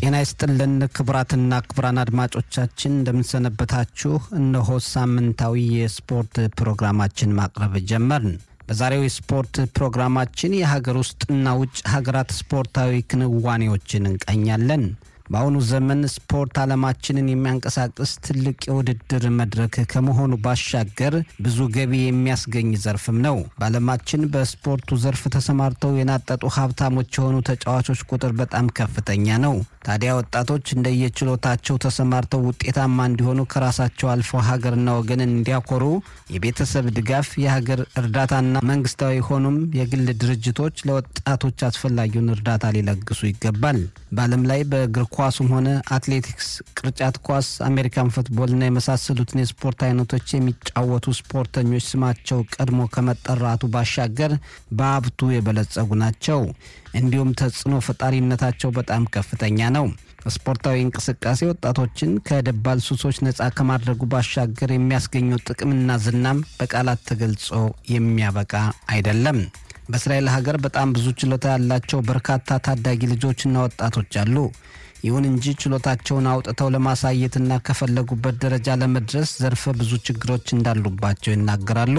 ጤና ይስጥልን ክቡራትና ክቡራን አድማጮቻችን እንደምንሰነበታችሁ። እነሆ ሳምንታዊ የስፖርት ፕሮግራማችን ማቅረብ ጀመርን። በዛሬው የስፖርት ፕሮግራማችን የሀገር ውስጥና ውጭ ሀገራት ስፖርታዊ ክንዋኔዎችን እንቃኛለን። በአሁኑ ዘመን ስፖርት ዓለማችንን የሚያንቀሳቅስ ትልቅ የውድድር መድረክ ከመሆኑ ባሻገር ብዙ ገቢ የሚያስገኝ ዘርፍም ነው። በዓለማችን በስፖርቱ ዘርፍ ተሰማርተው የናጠጡ ሀብታሞች የሆኑ ተጫዋቾች ቁጥር በጣም ከፍተኛ ነው። ታዲያ ወጣቶች እንደየችሎታቸው ተሰማርተው ውጤታማ እንዲሆኑ ከራሳቸው አልፎ ሀገርና ወገንን እንዲያኮሩ የቤተሰብ ድጋፍ፣ የሀገር እርዳታና መንግስታዊ ሆኑም የግል ድርጅቶች ለወጣቶች አስፈላጊውን እርዳታ ሊለግሱ ይገባል። በዓለም ላይ በእግር ኳሱም ሆነ አትሌቲክስ፣ ቅርጫት ኳስ፣ አሜሪካን ፉትቦልና የመሳሰሉትን የስፖርት አይነቶች የሚጫወቱ ስፖርተኞች ስማቸው ቀድሞ ከመጠራቱ ባሻገር በሀብቱ የበለጸጉ ናቸው። እንዲሁም ተጽዕኖ ፈጣሪነታቸው በጣም ከፍተኛ ነው። ስፖርታዊ እንቅስቃሴ ወጣቶችን ከደባል ሱሶች ነፃ ከማድረጉ ባሻገር የሚያስገኘው ጥቅምና ዝናም በቃላት ተገልጾ የሚያበቃ አይደለም። በእስራኤል ሀገር በጣም ብዙ ችሎታ ያላቸው በርካታ ታዳጊ ልጆችና ወጣቶች አሉ። ይሁን እንጂ ችሎታቸውን አውጥተው ለማሳየትና ከፈለጉበት ደረጃ ለመድረስ ዘርፈ ብዙ ችግሮች እንዳሉባቸው ይናገራሉ።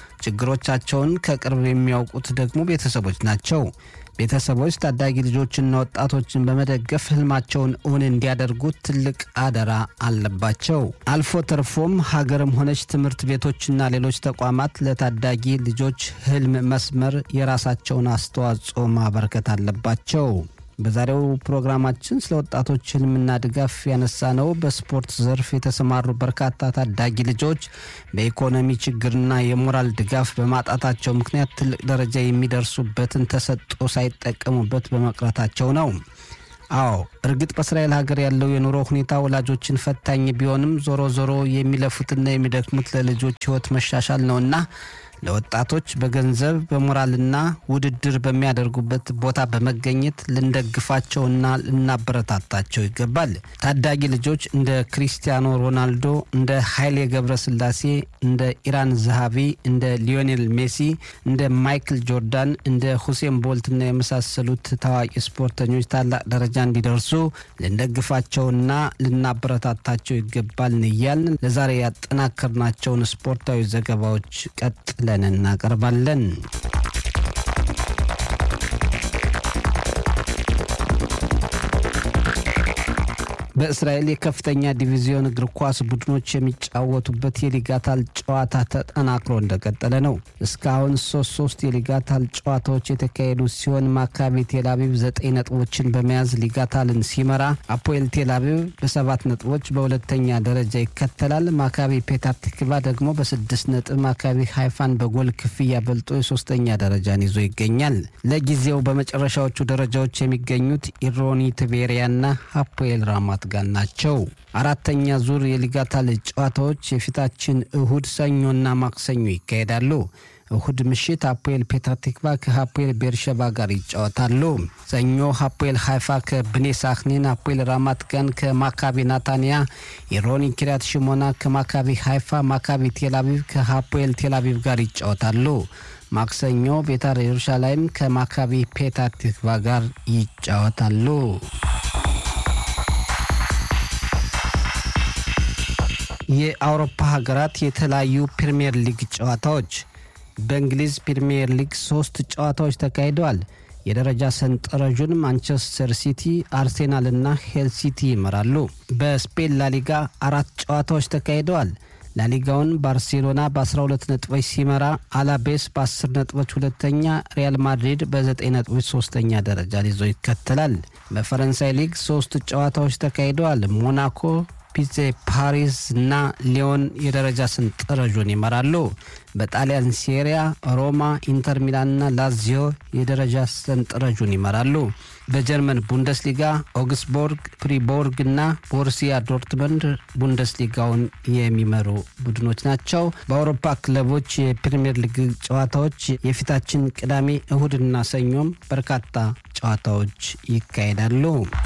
ችግሮቻቸውን ከቅርብ የሚያውቁት ደግሞ ቤተሰቦች ናቸው። ቤተሰቦች ታዳጊ ልጆችና ወጣቶችን በመደገፍ ህልማቸውን እውን እንዲያደርጉት ትልቅ አደራ አለባቸው። አልፎ ተርፎም ሀገርም ሆነች ትምህርት ቤቶችና ሌሎች ተቋማት ለታዳጊ ልጆች ህልም መስመር የራሳቸውን አስተዋጽኦ ማበርከት አለባቸው። በዛሬው ፕሮግራማችን ስለ ወጣቶች ህልምና ድጋፍ ያነሳ ነው። በስፖርት ዘርፍ የተሰማሩ በርካታ ታዳጊ ልጆች በኢኮኖሚ ችግርና የሞራል ድጋፍ በማጣታቸው ምክንያት ትልቅ ደረጃ የሚደርሱበትን ተሰጥኦ ሳይጠቀሙበት በመቅረታቸው ነው። አዎ እርግጥ በእስራኤል ሀገር ያለው የኑሮ ሁኔታ ወላጆችን ፈታኝ ቢሆንም ዞሮ ዞሮ የሚለፉትና የሚደክሙት ለልጆች ህይወት መሻሻል ነውና ለወጣቶች በገንዘብ በሞራልና ውድድር በሚያደርጉበት ቦታ በመገኘት ልንደግፋቸውና ልናበረታታቸው ይገባል። ታዳጊ ልጆች እንደ ክሪስቲያኖ ሮናልዶ፣ እንደ ኃይሌ ገብረስላሴ፣ እንደ ኢራን zahaቢ፣ እንደ ሊዮኔል ሜሲ፣ እንደ ማይክል ጆርዳን፣ እንደ ሁሴን ቦልትና የመሳሰሉት ታዋቂ ስፖርተኞች ታላቅ ደረጃ እንዲደርሱ ልንደግፋቸውና ልናበረታታቸው ይገባል እያልን ለዛሬ ያጠናከርናቸውን ስፖርታዊ ዘገባዎች ቀጥለን እናቀርባለን። በእስራኤል የከፍተኛ ዲቪዚዮን እግር ኳስ ቡድኖች የሚጫወቱበት የሊጋታል ጨዋታ ተጠናክሮ እንደቀጠለ ነው። እስካሁን ሶስት ሶስት የሊጋታል ጨዋታዎች የተካሄዱ ሲሆን ማካቢ ቴልአቪቭ ዘጠኝ ነጥቦችን በመያዝ ሊጋታልን ሲመራ፣ አፖኤል ቴልአቪቭ በሰባት ነጥቦች በሁለተኛ ደረጃ ይከተላል። ማካቢ ፔታርቲክቫ ደግሞ በስድስት ነጥብ ማካቢ ሃይፋን በጎል ክፍያ በልጦ የሶስተኛ ደረጃን ይዞ ይገኛል። ለጊዜው በመጨረሻዎቹ ደረጃዎች የሚገኙት ኢሮኒ ትቤሪያና አፖኤል ራማት ጋር ናቸው። አራተኛ ዙር የሊጋታል ጨዋታዎች የፊታችን እሁድ፣ ሰኞና ማክሰኞ ይካሄዳሉ። እሁድ ምሽት አፖኤል ፔታቲክቫ ከሀፖኤል ቤርሸባ ጋር ይጫወታሉ። ሰኞ ሀፖኤል ሃይፋ ከብኔ ሳክኒን፣ አፖኤል ራማት ጋን ከማካቢ ናታንያ፣ የሮኒ ኪሪያት ሽሞና ከማካቢ ሃይፋ፣ ማካቢ ቴልአቪቭ ከሀፖኤል ቴልአቪቭ ጋር ይጫወታሉ። ማክሰኞ ቤታር ኢየሩሻላይም ከማካቢ ፔታቲክቫ ጋር ይጫወታሉ። የአውሮፓ ሀገራት የተለያዩ ፕሪምየር ሊግ ጨዋታዎች በእንግሊዝ ፕሪምየር ሊግ ሶስት ጨዋታዎች ተካሂደዋል። የደረጃ ሰንጠረዡን ማንቸስተር ሲቲ፣ አርሴናል እና ሄል ሲቲ ይመራሉ። በስፔን ላሊጋ አራት ጨዋታዎች ተካሂደዋል። ላሊጋውን ባርሴሎና በ12 ነጥቦች ሲመራ አላቤስ በ10 ነጥቦች ሁለተኛ፣ ሪያል ማድሪድ በ9 ነጥቦች ሶስተኛ ደረጃን ይዞ ይከተላል። በፈረንሳይ ሊግ ሶስት ጨዋታዎች ተካሂደዋል። ሞናኮ ፒዜ ፓሪስ እና ሊዮን የደረጃ ሰንጠረዡን ይመራሉ። በጣሊያን ሴሪያ ሮማ፣ ኢንተር ሚላንና ላዚዮ የደረጃ ሰንጠረዡን ይመራሉ። በጀርመን ቡንደስሊጋ ኦግስቦርግ፣ ፍሪቦርግ እና ቦርሲያ ዶርትመንድ ቡንደስሊጋውን የሚመሩ ቡድኖች ናቸው። በአውሮፓ ክለቦች የፕሪምየር ሊግ ጨዋታዎች የፊታችን ቅዳሜ፣ እሁድና ሰኞም በርካታ ጨዋታዎች ይካሄዳሉ።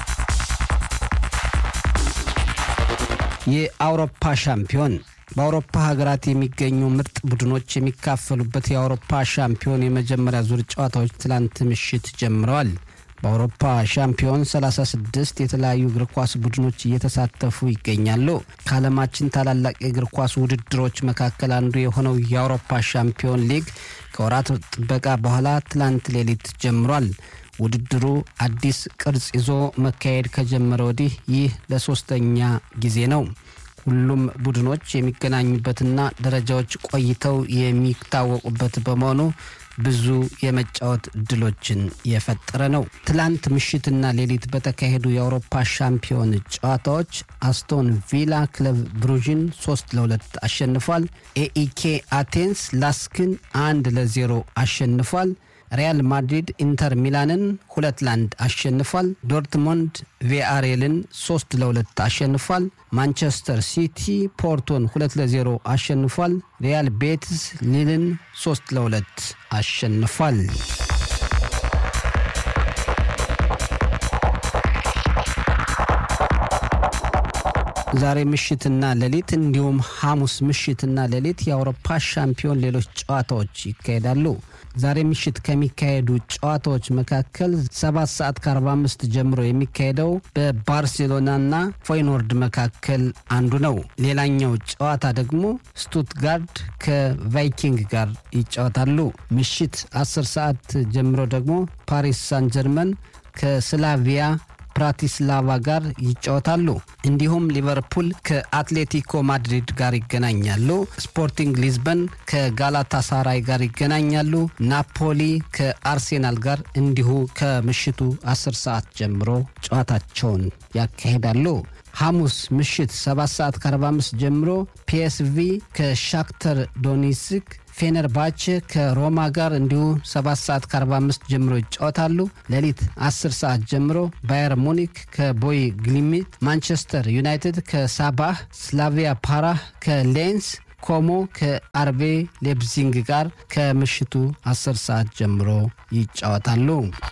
የአውሮፓ ሻምፒዮን በአውሮፓ ሀገራት የሚገኙ ምርጥ ቡድኖች የሚካፈሉበት የአውሮፓ ሻምፒዮን የመጀመሪያ ዙር ጨዋታዎች ትላንት ምሽት ጀምረዋል። በአውሮፓ ሻምፒዮን 36 የተለያዩ እግር ኳስ ቡድኖች እየተሳተፉ ይገኛሉ። ከዓለማችን ታላላቅ የእግር ኳስ ውድድሮች መካከል አንዱ የሆነው የአውሮፓ ሻምፒዮን ሊግ ከወራት ጥበቃ በኋላ ትላንት ሌሊት ጀምሯል። ውድድሩ አዲስ ቅርጽ ይዞ መካሄድ ከጀመረ ወዲህ ይህ ለሶስተኛ ጊዜ ነው። ሁሉም ቡድኖች የሚገናኙበትና ደረጃዎች ቆይተው የሚታወቁበት በመሆኑ ብዙ የመጫወት እድሎችን የፈጠረ ነው። ትላንት ምሽትና ሌሊት በተካሄዱ የአውሮፓ ሻምፒዮን ጨዋታዎች አስቶን ቪላ ክለብ ብሩዥን ሶስት ለሁለት አሸንፏል። ኤኢኬ አቴንስ ላስክን አንድ ለዜሮ አሸንፏል። ሪያል ማድሪድ ኢንተር ሚላንን ሁለት ለአንድ አሸንፏል። ዶርትሞንድ ቪአሬልን ሶስት ለሁለት አሸንፏል። ማንቸስተር ሲቲ ፖርቶን ሁለት ለዜሮ አሸንፏል። ሪያል ቤትስ ሊልን ሶስት ለሁለት አሸንፏል። ዛሬ ምሽትና ሌሊት እንዲሁም ሐሙስ ምሽትና ሌሊት የአውሮፓ ሻምፒዮን ሌሎች ጨዋታዎች ይካሄዳሉ። ዛሬ ምሽት ከሚካሄዱ ጨዋታዎች መካከል ሰባት ሰዓት ከ45 ጀምሮ የሚካሄደው በባርሴሎናና ፎይኖርድ መካከል አንዱ ነው። ሌላኛው ጨዋታ ደግሞ ስቱትጋርድ ከቫይኪንግ ጋር ይጫወታሉ። ምሽት 10 ሰዓት ጀምሮ ደግሞ ፓሪስ ሳን ጀርመን ከስላቪያ ብራቲስላቫ ጋር ይጫወታሉ። እንዲሁም ሊቨርፑል ከአትሌቲኮ ማድሪድ ጋር ይገናኛሉ። ስፖርቲንግ ሊዝበን ከጋላታሳራይ ጋር ይገናኛሉ። ናፖሊ ከአርሴናል ጋር እንዲሁ ከምሽቱ 10 ሰዓት ጀምሮ ጨዋታቸውን ያካሂዳሉ። ሐሙስ ምሽት 7 ሰዓት ከ45 ጀምሮ ፒኤስቪ ከሻክተር ዶኔትስክ ፌነርባቼ ከሮማ ጋር እንዲሁ 7 ሰዓት ከ45 ጀምሮ ይጫወታሉ። ሌሊት 10 ሰዓት ጀምሮ ባየር ሙኒክ ከቦይ ግሊሚት፣ ማንቸስተር ዩናይትድ ከሳባህ፣ ስላቪያ ፓራህ ከሌንስ ኮሞ ከአርቤ ሌፕዚንግ ጋር ከምሽቱ 10 ሰዓት ጀምሮ ይጫወታሉ።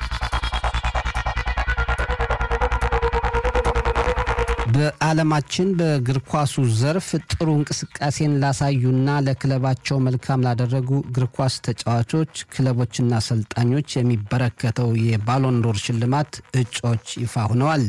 በዓለማችን በእግር ኳሱ ዘርፍ ጥሩ እንቅስቃሴን ላሳዩና ለክለባቸው መልካም ላደረጉ እግር ኳስ ተጫዋቾች፣ ክለቦችና አሰልጣኞች የሚበረከተው የባሎንዶር ሽልማት እጩዎች ይፋ ሆነዋል።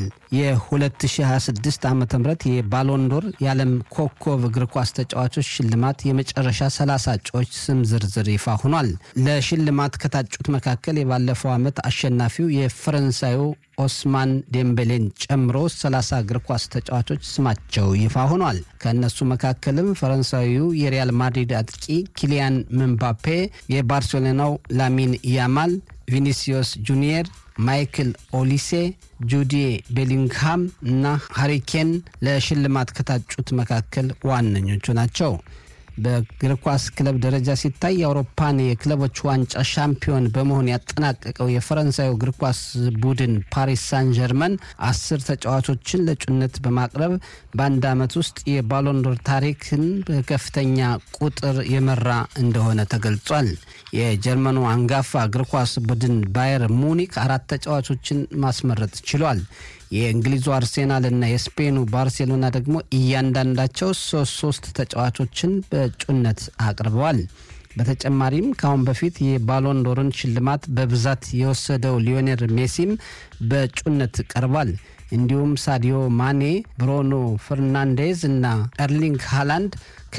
የ2026 ዓ ም የባሎንዶር የዓለም ኮከብ እግር ኳስ ተጫዋቾች ሽልማት የመጨረሻ 30 እጩዎች ስም ዝርዝር ይፋ ሆኗል። ለሽልማት ከታጩት መካከል የባለፈው ዓመት አሸናፊው የፈረንሳዩ ኦስማን ዴምቤሌን ጨምሮ 30 እግር ኳስ ተጫዋቾች ስማቸው ይፋ ሆኗል። ከእነሱ መካከልም ፈረንሳዊው የሪያል ማድሪድ አጥቂ ኪሊያን ምምባፔ፣ የባርሴሎናው ላሚን ያማል፣ ቪኒሲዮስ ጁኒየር ማይክል ኦሊሴ፣ ጁዲ ቤሊንግሃም እና ሃሪኬን ለሽልማት ከታጩት መካከል ዋነኞቹ ናቸው። በእግር ኳስ ክለብ ደረጃ ሲታይ የአውሮፓን የክለቦች ዋንጫ ሻምፒዮን በመሆን ያጠናቀቀው የፈረንሳዩ እግር ኳስ ቡድን ፓሪስ ሳን ጀርመን አስር ተጫዋቾችን ለእጩነት በማቅረብ በአንድ ዓመት ውስጥ የባሎንዶር ታሪክን በከፍተኛ ቁጥር የመራ እንደሆነ ተገልጿል። የጀርመኑ አንጋፋ እግር ኳስ ቡድን ባየር ሙኒክ አራት ተጫዋቾችን ማስመረጥ ችሏል። የእንግሊዙ አርሴናል እና የስፔኑ ባርሴሎና ደግሞ እያንዳንዳቸው ሶስት ሶስት ተጫዋቾችን በእጩነት አቅርበዋል። በተጨማሪም ከአሁን በፊት የባሎንዶርን ሽልማት በብዛት የወሰደው ሊዮኔል ሜሲም በእጩነት ቀርቧል። እንዲሁም ሳዲዮ ማኔ፣ ብሮኖ ፈርናንዴዝ እና ኤርሊንግ ሃላንድ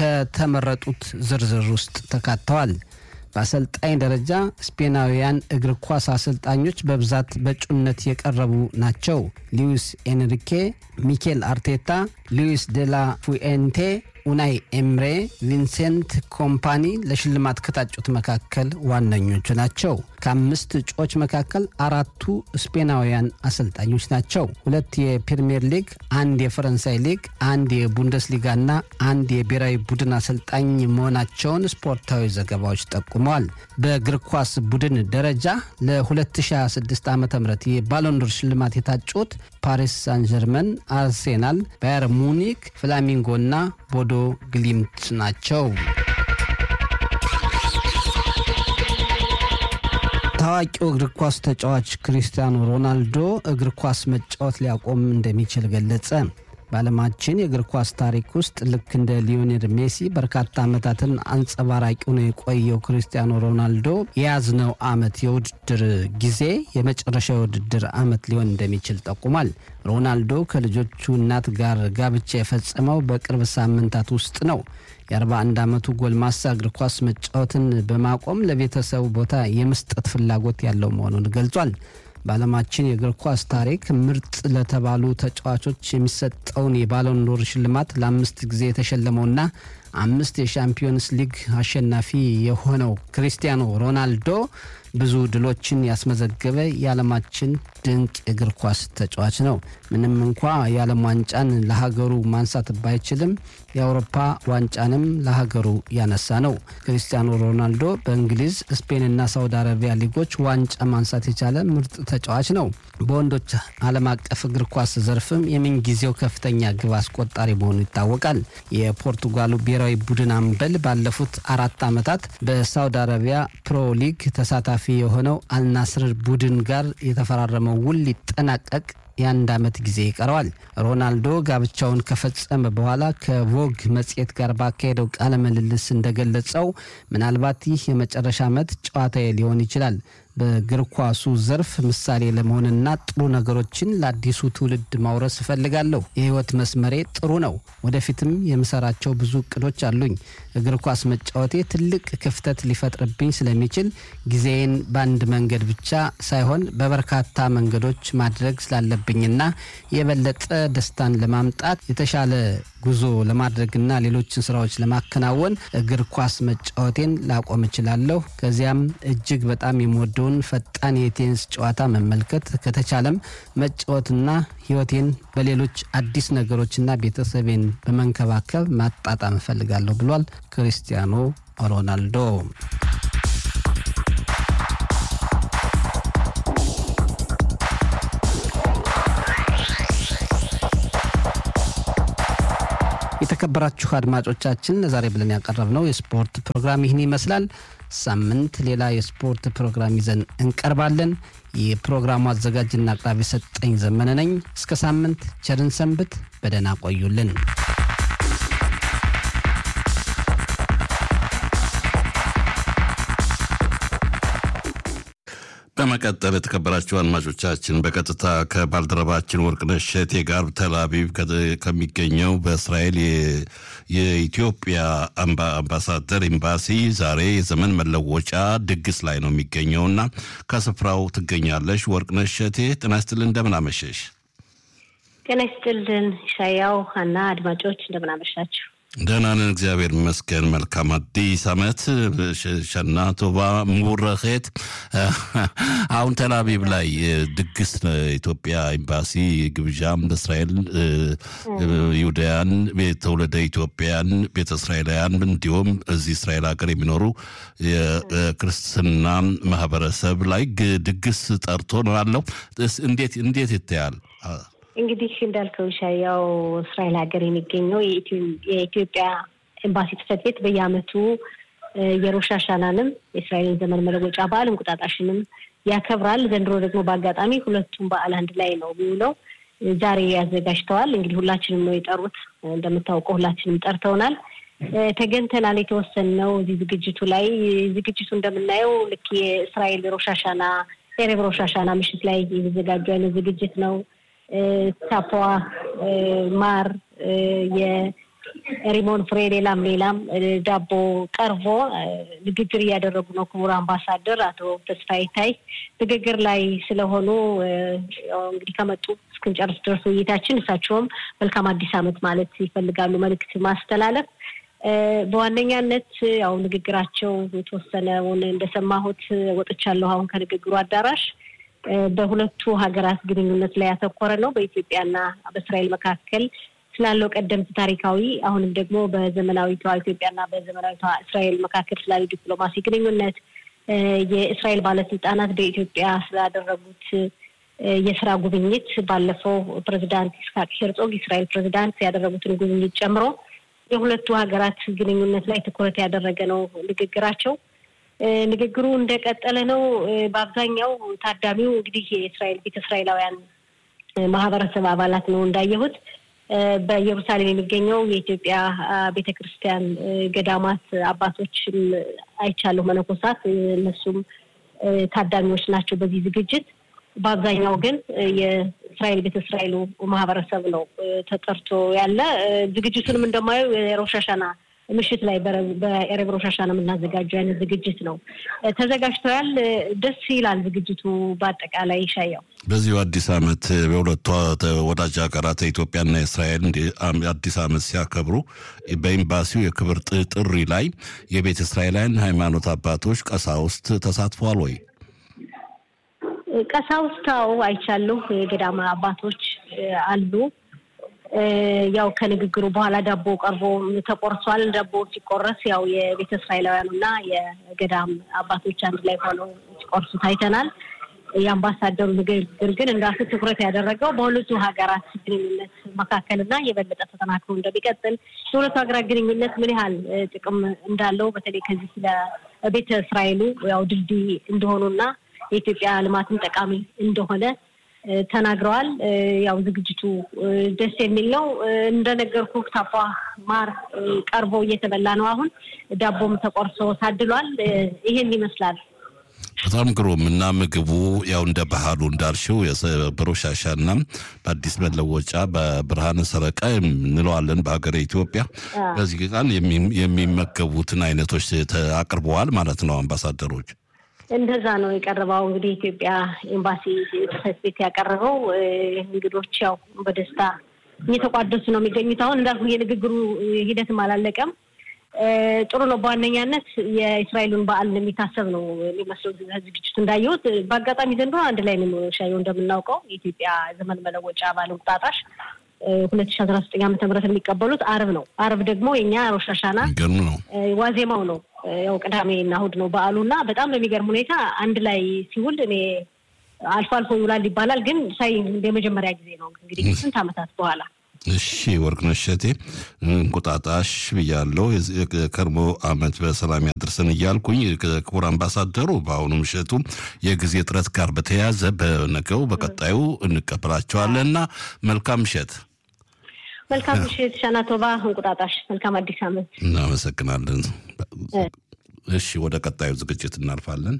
ከተመረጡት ዝርዝር ውስጥ ተካተዋል። በአሰልጣኝ ደረጃ ስፔናውያን እግር ኳስ አሰልጣኞች በብዛት በእጩነት የቀረቡ ናቸው። ሉዊስ ኤንሪኬ፣ ሚኬል አርቴታ፣ ሉዊስ ዴላ ፉኤንቴ፣ ኡናይ ኤምሬ፣ ቪንሴንት ኮምፓኒ ለሽልማት ከታጩት መካከል ዋነኞቹ ናቸው። ከአምስት እጩዎች መካከል አራቱ ስፔናውያን አሰልጣኞች ናቸው። ሁለት የፕሪምየር ሊግ፣ አንድ የፈረንሳይ ሊግ፣ አንድ የቡንደስሊጋ እና አንድ የብሔራዊ ቡድን አሰልጣኝ መሆናቸውን ስፖርታዊ ዘገባዎች ጠቁመዋል። በእግር ኳስ ቡድን ደረጃ ለ2026 ዓ ም የባሎንዶር ሽልማት የታጩት ፓሪስ ሳን ጀርመን፣ አርሴናል፣ ባየር ሙኒክ፣ ፍላሚንጎ እና ቦዶ ግሊምት ናቸው። ታዋቂው እግር ኳስ ተጫዋች ክሪስቲያኖ ሮናልዶ እግር ኳስ መጫወት ሊያቆም እንደሚችል ገለጸ። በዓለማችን የእግር ኳስ ታሪክ ውስጥ ልክ እንደ ሊዮኔል ሜሲ በርካታ ዓመታትን አንጸባራቂ ሆኖ የቆየው ክርስቲያኖ ሮናልዶ የያዝነው ዓመት የውድድር ጊዜ የመጨረሻ የውድድር ዓመት ሊሆን እንደሚችል ጠቁሟል። ሮናልዶ ከልጆቹ እናት ጋር ጋብቻ የፈጸመው በቅርብ ሳምንታት ውስጥ ነው። የ41 ዓመቱ ጎልማሳ እግር ኳስ መጫወትን በማቆም ለቤተሰቡ ቦታ የመስጠት ፍላጎት ያለው መሆኑን ገልጿል። በዓለማችን የእግር ኳስ ታሪክ ምርጥ ለተባሉ ተጫዋቾች የሚሰጠውን የባሎን ዶር ሽልማት ለአምስት ጊዜ የተሸለመውና አምስት የሻምፒዮንስ ሊግ አሸናፊ የሆነው ክሪስቲያኖ ሮናልዶ ብዙ ድሎችን ያስመዘገበ የዓለማችን ድንቅ የእግር ኳስ ተጫዋች ነው። ምንም እንኳ የዓለም ዋንጫን ለሀገሩ ማንሳት ባይችልም የአውሮፓ ዋንጫንም ለሀገሩ ያነሳ ነው። ክሪስቲያኖ ሮናልዶ በእንግሊዝ፣ ስፔንና ሳውዲ አረቢያ ሊጎች ዋንጫ ማንሳት የቻለ ምርጥ ተጫዋች ነው። በወንዶች ዓለም አቀፍ እግር ኳስ ዘርፍም የምንጊዜው ከፍተኛ ግብ አስቆጣሪ መሆኑ ይታወቃል። የፖርቱጋሉ ብሔራዊ ቡድን አምበል ባለፉት አራት ዓመታት በሳውዲ አረቢያ ፕሮ ሊግ ተሳታፊ የሆነው አልናስር ቡድን ጋር የተፈራረመው ውል ሊጠናቀቅ የአንድ ዓመት ጊዜ ይቀረዋል። ሮናልዶ ጋብቻውን ከፈጸመ በኋላ ከቮግ መጽሔት ጋር ባካሄደው ቃለ ምልልስ እንደገለጸው ምናልባት ይህ የመጨረሻ ዓመት ጨዋታዬ ሊሆን ይችላል በእግር ኳሱ ዘርፍ ምሳሌ ለመሆንና ጥሩ ነገሮችን ለአዲሱ ትውልድ ማውረስ እፈልጋለሁ። የህይወት መስመሬ ጥሩ ነው። ወደፊትም የምሰራቸው ብዙ እቅዶች አሉኝ። እግር ኳስ መጫወቴ ትልቅ ክፍተት ሊፈጥርብኝ ስለሚችል ጊዜዬን በአንድ መንገድ ብቻ ሳይሆን በበርካታ መንገዶች ማድረግ ስላለብኝና የበለጠ ደስታን ለማምጣት የተሻለ ጉዞ ለማድረግና ሌሎችን ስራዎች ለማከናወን እግር ኳስ መጫወቴን ላቆም እችላለሁ። ከዚያም እጅግ በጣም የምወደውን ፈጣን የቴኒስ ጨዋታ መመልከት ከተቻለም መጫወትና ህይወቴን በሌሎች አዲስ ነገሮችና ቤተሰቤን በመንከባከብ ማጣጣም እፈልጋለሁ ብሏል ክሪስቲያኖ ሮናልዶ። የተከበራችሁ አድማጮቻችን ለዛሬ ብለን ያቀረብነው የስፖርት ፕሮግራም ይህን ይመስላል። ሳምንት ሌላ የስፖርት ፕሮግራም ይዘን እንቀርባለን። የፕሮግራሙ አዘጋጅና አቅራቢ ሰጠኝ ዘመነ ነኝ። እስከ ሳምንት ቸርን ሰንብት፣ በደህና ቆዩልን። በመቀጠል የተከበራችሁ አድማጮቻችን በቀጥታ ከባልደረባችን ወርቅነሽ እሸቴ ጋር ተልአቪቭ ከሚገኘው በእስራኤል የኢትዮጵያ አምባሳደር ኤምባሲ ዛሬ የዘመን መለወጫ ድግስ ላይ ነው የሚገኘውና ከስፍራው ትገኛለሽ። ወርቅነሽ እሸቴ ጤና ይስጥልን፣ እንደምን አመሸሽ? ጤና ይስጥልን ሻያው እና አድማጮች እንደምን አመሻችሁ? ደህና ነን፣ እግዚአብሔር ይመስገን። መልካም አዲስ ዓመት ሸና ቶባ ሙረኼት። አሁን ተልአቪቭ ላይ ድግስ ኢትዮጵያ ኤምባሲ ግብዣም በእስራኤል ይሁዳያን፣ ትውልደ ኢትዮጵያን፣ ቤተ እስራኤላውያን እንዲሁም እዚህ እስራኤል ሀገር የሚኖሩ የክርስትና ማህበረሰብ ላይ ድግስ ጠርቶ ነው ያለው። እንዴት እንዴት ይታያል? እንግዲህ እንዳልከው ሻያው እስራኤል ሀገር የሚገኘው የኢትዮጵያ ኤምባሲ ጽሕፈት ቤት በየዓመቱ የሮሽ ሃሻናንም የእስራኤልን ዘመን መለወጫ በዓል እንቁጣጣሽንም ያከብራል። ዘንድሮ ደግሞ በአጋጣሚ ሁለቱም በዓል አንድ ላይ ነው የሚውለው። ዛሬ ያዘጋጅተዋል። እንግዲህ ሁላችንም ነው የጠሩት። እንደምታውቀው ሁላችንም ጠርተውናል። ተገኝተናል። የተወሰንነው እዚህ ዝግጅቱ ላይ ዝግጅቱ እንደምናየው ልክ የእስራኤል ሮሽ ሃሻና ኤሬብ ሮሽ ሃሻና ምሽት ላይ የተዘጋጁ አይነት ዝግጅት ነው። ታፖ ማር፣ የሪሞን ፍሬ፣ ሌላም ሌላም ዳቦ ቀርቦ ንግግር እያደረጉ ነው። ክቡር አምባሳደር አቶ ተስፋዬ ታይ ንግግር ላይ ስለሆኑ እንግዲህ ከመጡ እስክንጨርስ ድረስ ውይይታችን እሳቸውም መልካም አዲስ ዓመት ማለት ይፈልጋሉ መልእክት ማስተላለፍ በዋነኛነት ያው ንግግራቸው የተወሰነውን እንደሰማሁት ወጥቻለሁ አሁን ከንግግሩ አዳራሽ በሁለቱ ሀገራት ግንኙነት ላይ ያተኮረ ነው። በኢትዮጵያና በእስራኤል መካከል ስላለው ቀደምት ታሪካዊ አሁንም ደግሞ በዘመናዊቷ ኢትዮጵያና በዘመናዊቷ እስራኤል መካከል ስላለው ዲፕሎማሲ ግንኙነት የእስራኤል ባለስልጣናት በኢትዮጵያ ስላደረጉት የስራ ጉብኝት ባለፈው ፕሬዚዳንት ይስሐቅ ሄርጾግ የእስራኤል ፕሬዚዳንት ያደረጉትን ጉብኝት ጨምሮ የሁለቱ ሀገራት ግንኙነት ላይ ትኩረት ያደረገ ነው ንግግራቸው። ንግግሩ እንደቀጠለ ነው። በአብዛኛው ታዳሚው እንግዲህ የእስራኤል ቤተ እስራኤላውያን ማህበረሰብ አባላት ነው እንዳየሁት። በኢየሩሳሌም የሚገኘው የኢትዮጵያ ቤተ ክርስቲያን ገዳማት አባቶችም አይቻለሁ፣ መነኮሳት እነሱም ታዳሚዎች ናቸው በዚህ ዝግጅት። በአብዛኛው ግን የእስራኤል ቤተ እስራኤሉ ማህበረሰብ ነው ተጠርቶ ያለ። ዝግጅቱንም እንደማየው የሮሽ ሃሻና ምሽት ላይ በኤሬብ ሮሽ ሃሻና የምናዘጋጀው አይነት ዝግጅት ነው ተዘጋጅተዋል። ደስ ይላል ዝግጅቱ በአጠቃላይ ይሻያው በዚሁ አዲስ ዓመት በሁለቱ ወዳጅ ሀገራት ኢትዮጵያና እስራኤል አዲስ ዓመት ሲያከብሩ በኤምባሲው የክብር ጥሪ ላይ የቤተ እስራኤላውያን ሃይማኖት አባቶች ቀሳውስት ተሳትፈዋል ወይ? ቀሳውስታው አይቻለሁ። የገዳማ አባቶች አሉ። ያው ከንግግሩ በኋላ ዳቦ ቀርቦ ተቆርሷል። ዳቦ ሲቆረስ ያው የቤተ እስራኤላውያኑ እና የገዳም አባቶች አንድ ላይ ሆነው ሲቆርሱ ታይተናል። የአምባሳደሩ ንግግር ግን እንዳሱ ትኩረት ያደረገው በሁለቱ ሀገራት ግንኙነት መካከልና የበለጠ ተጠናክሮ እንደሚቀጥል የሁለቱ ሀገራት ግንኙነት ምን ያህል ጥቅም እንዳለው በተለይ ከዚህ ስለ ቤተ እስራኤሉ ያው ድልድይ እንደሆኑና የኢትዮጵያ ልማትን ጠቃሚ እንደሆነ ተናግረዋል። ያው ዝግጅቱ ደስ የሚል ነው። እንደነገርኩ ታፏ ማር ቀርቦ እየተበላ ነው። አሁን ዳቦም ተቆርሶ ታድሏል። ይሄን ይመስላል። በጣም ግሩም እና ምግቡ ያው እንደ ባህሉ እንዳልሽው በሮሽ ሃሻና በአዲስ መለወጫ በብርሃነ ሰረቃ እንለዋለን በሀገረ ኢትዮጵያ። በዚህ ቀን የሚመገቡትን አይነቶች አቅርበዋል ማለት ነው አምባሳደሮች። እንደዛ ነው የቀረበው። እንግዲህ የኢትዮጵያ ኤምባሲ ጽሕፈት ቤት ያቀረበው እንግዶች ያው በደስታ እየተቋደሱ ነው የሚገኙት። አሁን እንዳልኩ የንግግሩ ሂደትም አላለቀም። ጥሩ ነው። በዋነኛነት የእስራኤሉን በዓል የሚታሰብ ነው የሚመስለው ዝግጅቱ እንዳየሁት። በአጋጣሚ ዘንድሮ አንድ ላይ ነው ሻየው እንደምናውቀው የኢትዮጵያ ዘመን መለወጫ በዓል እንቁጣጣሽ ሁለት ሺ አስራ ዘጠኝ ዓመተ ምህረት የሚቀበሉት አርብ ነው። አርብ ደግሞ የኛ ሮሽ ሃሻና ነው ዋዜማው ነው። ያው ቅዳሜ እና እሑድ ነው በዓሉ እና በጣም በሚገርም ሁኔታ አንድ ላይ ሲውል እኔ አልፎ አልፎ ይውላል ይባላል፣ ግን ሳይ የመጀመሪያ ጊዜ ነው እንግዲህ ስንት ዓመታት በኋላ እሺ ወርቅነሽ እሸቴ እንቁጣጣሽ ብያለሁ። የከርሞ ዓመት በሰላም ያድርሰን እያልኩኝ ክቡር አምባሳደሩ በአሁኑ ምሽቱ የጊዜ እጥረት ጋር በተያያዘ በነገው በቀጣዩ እንቀበላቸዋለን እና መልካም ምሽት። መልካም ምሽት። ሻናቶባ እንቁጣጣሽ። መልካም አዲስ ዓመት። እናመሰግናለን። እሺ ወደ ቀጣዩ ዝግጅት እናልፋለን።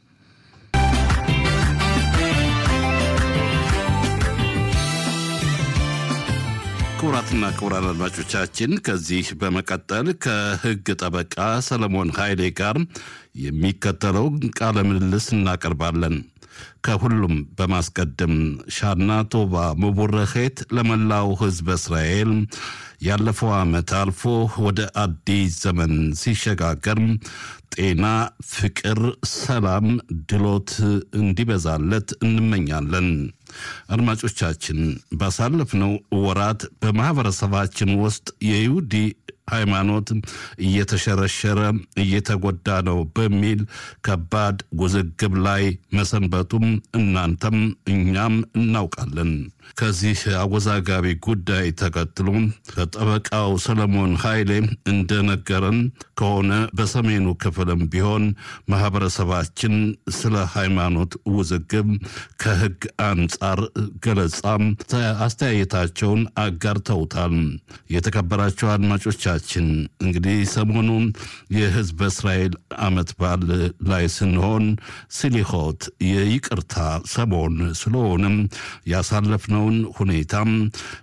ክቡራትና ክቡራን አድማጮቻችን ከዚህ በመቀጠል ከሕግ ጠበቃ ሰለሞን ኃይሌ ጋር የሚከተለው ቃለ ምልልስ እናቀርባለን። ከሁሉም በማስቀደም ሻና ቶባ መቡረኼት ለመላው ሕዝበ እስራኤል ያለፈው ዓመት አልፎ ወደ አዲስ ዘመን ሲሸጋገር ጤና፣ ፍቅር፣ ሰላም፣ ድሎት እንዲበዛለት እንመኛለን። አድማጮቻችን ባሳለፍነው ወራት በማኅበረሰባችን ውስጥ የይሁዲ ሃይማኖት እየተሸረሸረ እየተጎዳ ነው በሚል ከባድ ውዝግብ ላይ መሰንበቱም እናንተም እኛም እናውቃለን። ከዚህ አወዛጋቢ ጉዳይ ተከትሎ ከጠበቃው ሰለሞን ኃይሌ እንደነገረን ከሆነ በሰሜኑ ክፍልም ቢሆን ማህበረሰባችን ስለ ሃይማኖት ውዝግብ ከሕግ አንጻር ገለጻም አስተያየታቸውን አጋርተውታል። የተከበራቸው አድማጮቻችን እንግዲህ ሰሞኑን የሕዝበ እስራኤል ዓመት በዓል ላይ ስንሆን ስሊሆት የይቅርታ ሰሞን ስለሆነም ያሳለፍነውን ሁኔታም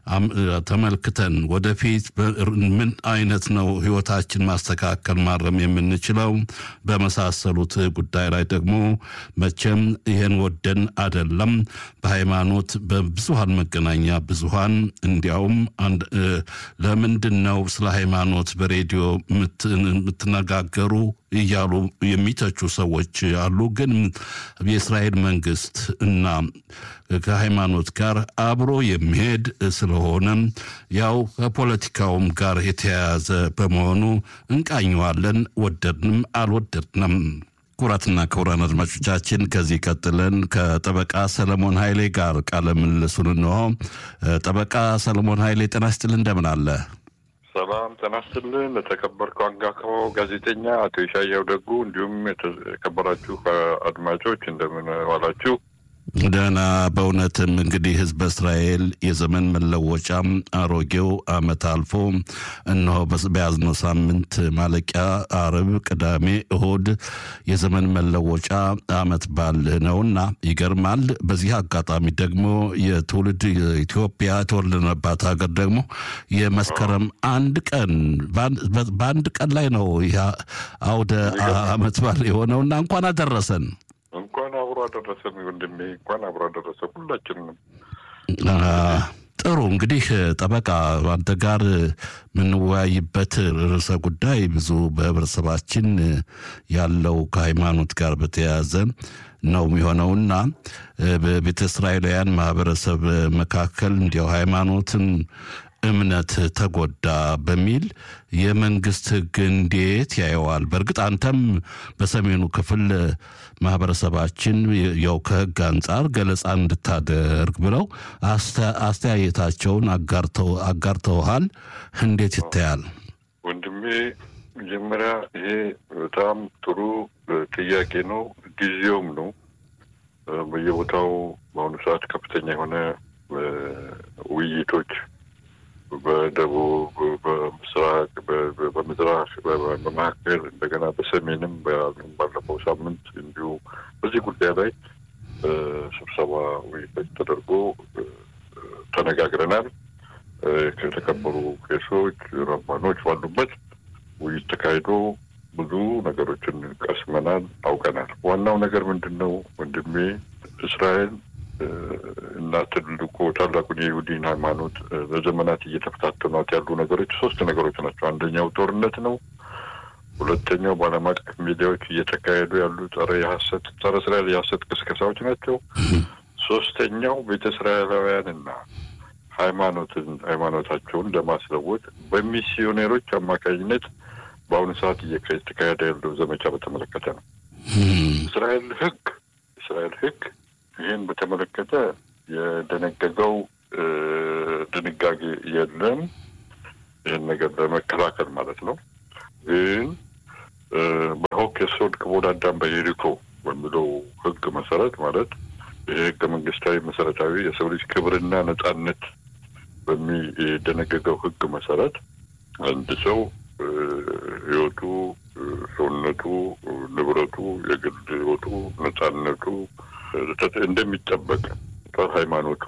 ተመልክተን ወደፊት ምን አይነት ነው ህይወታችን ማስተካከል ማረም የምንችለው በመሳሰሉት ጉዳይ ላይ ደግሞ መቼም ይህን ወደን አደለም በሃይማኖት በብዙሃን መገናኛ ብዙሃን እንዲያውም ለምንድን ነው ስለ ሃይማኖት በሬዲዮ የምትነጋገሩ እያሉ የሚተቹ ሰዎች አሉ። ግን የእስራኤል መንግስት እና ከሃይማኖት ጋር አብሮ የሚሄድ ስለሆነ ያው ከፖለቲካውም ጋር የተያያዘ በመሆኑ እንቃኘዋለን፣ ወደድንም አልወደድንም። ክቡራትና ክቡራን አድማጮቻችን ከዚህ ቀጥለን ከጠበቃ ሰለሞን ኃይሌ ጋር ቃለ ምልልሱን እንሆ። ጠበቃ ሰለሞን ኃይሌ ጤና ይስጥልን፣ እንደምን አለ? ሰላም ጤና ይስጥልን። ለተከበርከው አንጋፋው ጋዜጠኛ አቶ ይሻያው ደጉ እንዲሁም የተከበራችሁ አድማጮች እንደምን ዋላችሁ? ደህና በእውነትም እንግዲህ ህዝበ እስራኤል የዘመን መለወጫም አሮጌው አመት አልፎ እነሆ በያዝነው ሳምንት ማለቂያ አርብ፣ ቅዳሜ፣ እሁድ የዘመን መለወጫ አመት በዓል ነውና ይገርማል። በዚህ አጋጣሚ ደግሞ የትውልድ ኢትዮጵያ የተወለድንባት ሀገር ደግሞ የመስከረም አንድ ቀን በአንድ ቀን ላይ ነው ይህ አውደ አመት በዓል የሆነውና እንኳን አደረሰን። እንኳን አብሮ አደረሰን ወንድሜ፣ እንኳን አብሮ አደረሰን ሁላችንም። ጥሩ እንግዲህ ጠበቃ አንተ ጋር የምንወያይበት ርዕሰ ጉዳይ ብዙ በህብረተሰባችን ያለው ከሃይማኖት ጋር በተያያዘ ነው የሚሆነውና በቤተ እስራኤላውያን ማህበረሰብ መካከል እንዲያው ሃይማኖትን እምነት ተጎዳ በሚል የመንግስት ህግ እንዴት ያየዋል? በእርግጥ አንተም በሰሜኑ ክፍል ማህበረሰባችን ያው ከህግ አንጻር ገለጻ እንድታደርግ ብለው አስተያየታቸውን አጋርተውሃል። እንዴት ይታያል ወንድሜ? መጀመሪያ ይሄ በጣም ጥሩ ጥያቄ ነው፣ ጊዜውም ነው። በየቦታው በአሁኑ ሰዓት ከፍተኛ የሆነ ውይይቶች በደቡብ፣ በምስራቅ፣ በምስራቅ፣ በመካከል እንደገና በሰሜንም ባለፈው ሳምንት እንዲሁ በዚህ ጉዳይ ላይ ስብሰባ ውይይቶች ተደርጎ ተነጋግረናል። ከተከበሩ ቄሶች፣ ረባኖች ባሉበት ውይይት ተካሂዶ ብዙ ነገሮችን ቀስመናል፣ አውቀናል። ዋናው ነገር ምንድን ነው ወንድሜ እስራኤል እና ትልቁ ታላቁን የይሁዲን ሃይማኖት ለዘመናት እየተፈታተኗት ያሉ ነገሮች ሶስት ነገሮች ናቸው። አንደኛው ጦርነት ነው። ሁለተኛው በዓለም አቀፍ ሚዲያዎች እየተካሄዱ ያሉ ጸረ የሀሰት ጸረ እስራኤል የሀሰት ቅስቀሳዎች ናቸው። ሶስተኛው ቤተ እስራኤላውያንና ሃይማኖትን ሃይማኖታቸውን ለማስለወጥ በሚስዮኔሮች አማካኝነት በአሁኑ ሰዓት እየተካሄደ ያለው ዘመቻ በተመለከተ ነው። እስራኤል ህግ እስራኤል ህግ ይህን በተመለከተ የደነገገው ድንጋጌ የለም። ይህን ነገር ለመከላከል ማለት ነው። ግን በሆክ የሶድ ክቡድ አዳም በየሪኮ በሚለው ህግ መሰረት ማለት ይህ ህገ መንግስታዊ መሰረታዊ የሰው ልጅ ክብርና ነጻነት በሚደነገገው ህግ መሰረት አንድ ሰው ህይወቱ፣ ሰውነቱ፣ ንብረቱ፣ የግል ህይወቱ፣ ነጻነቱ እንደሚጠበቅ ሃይማኖቱ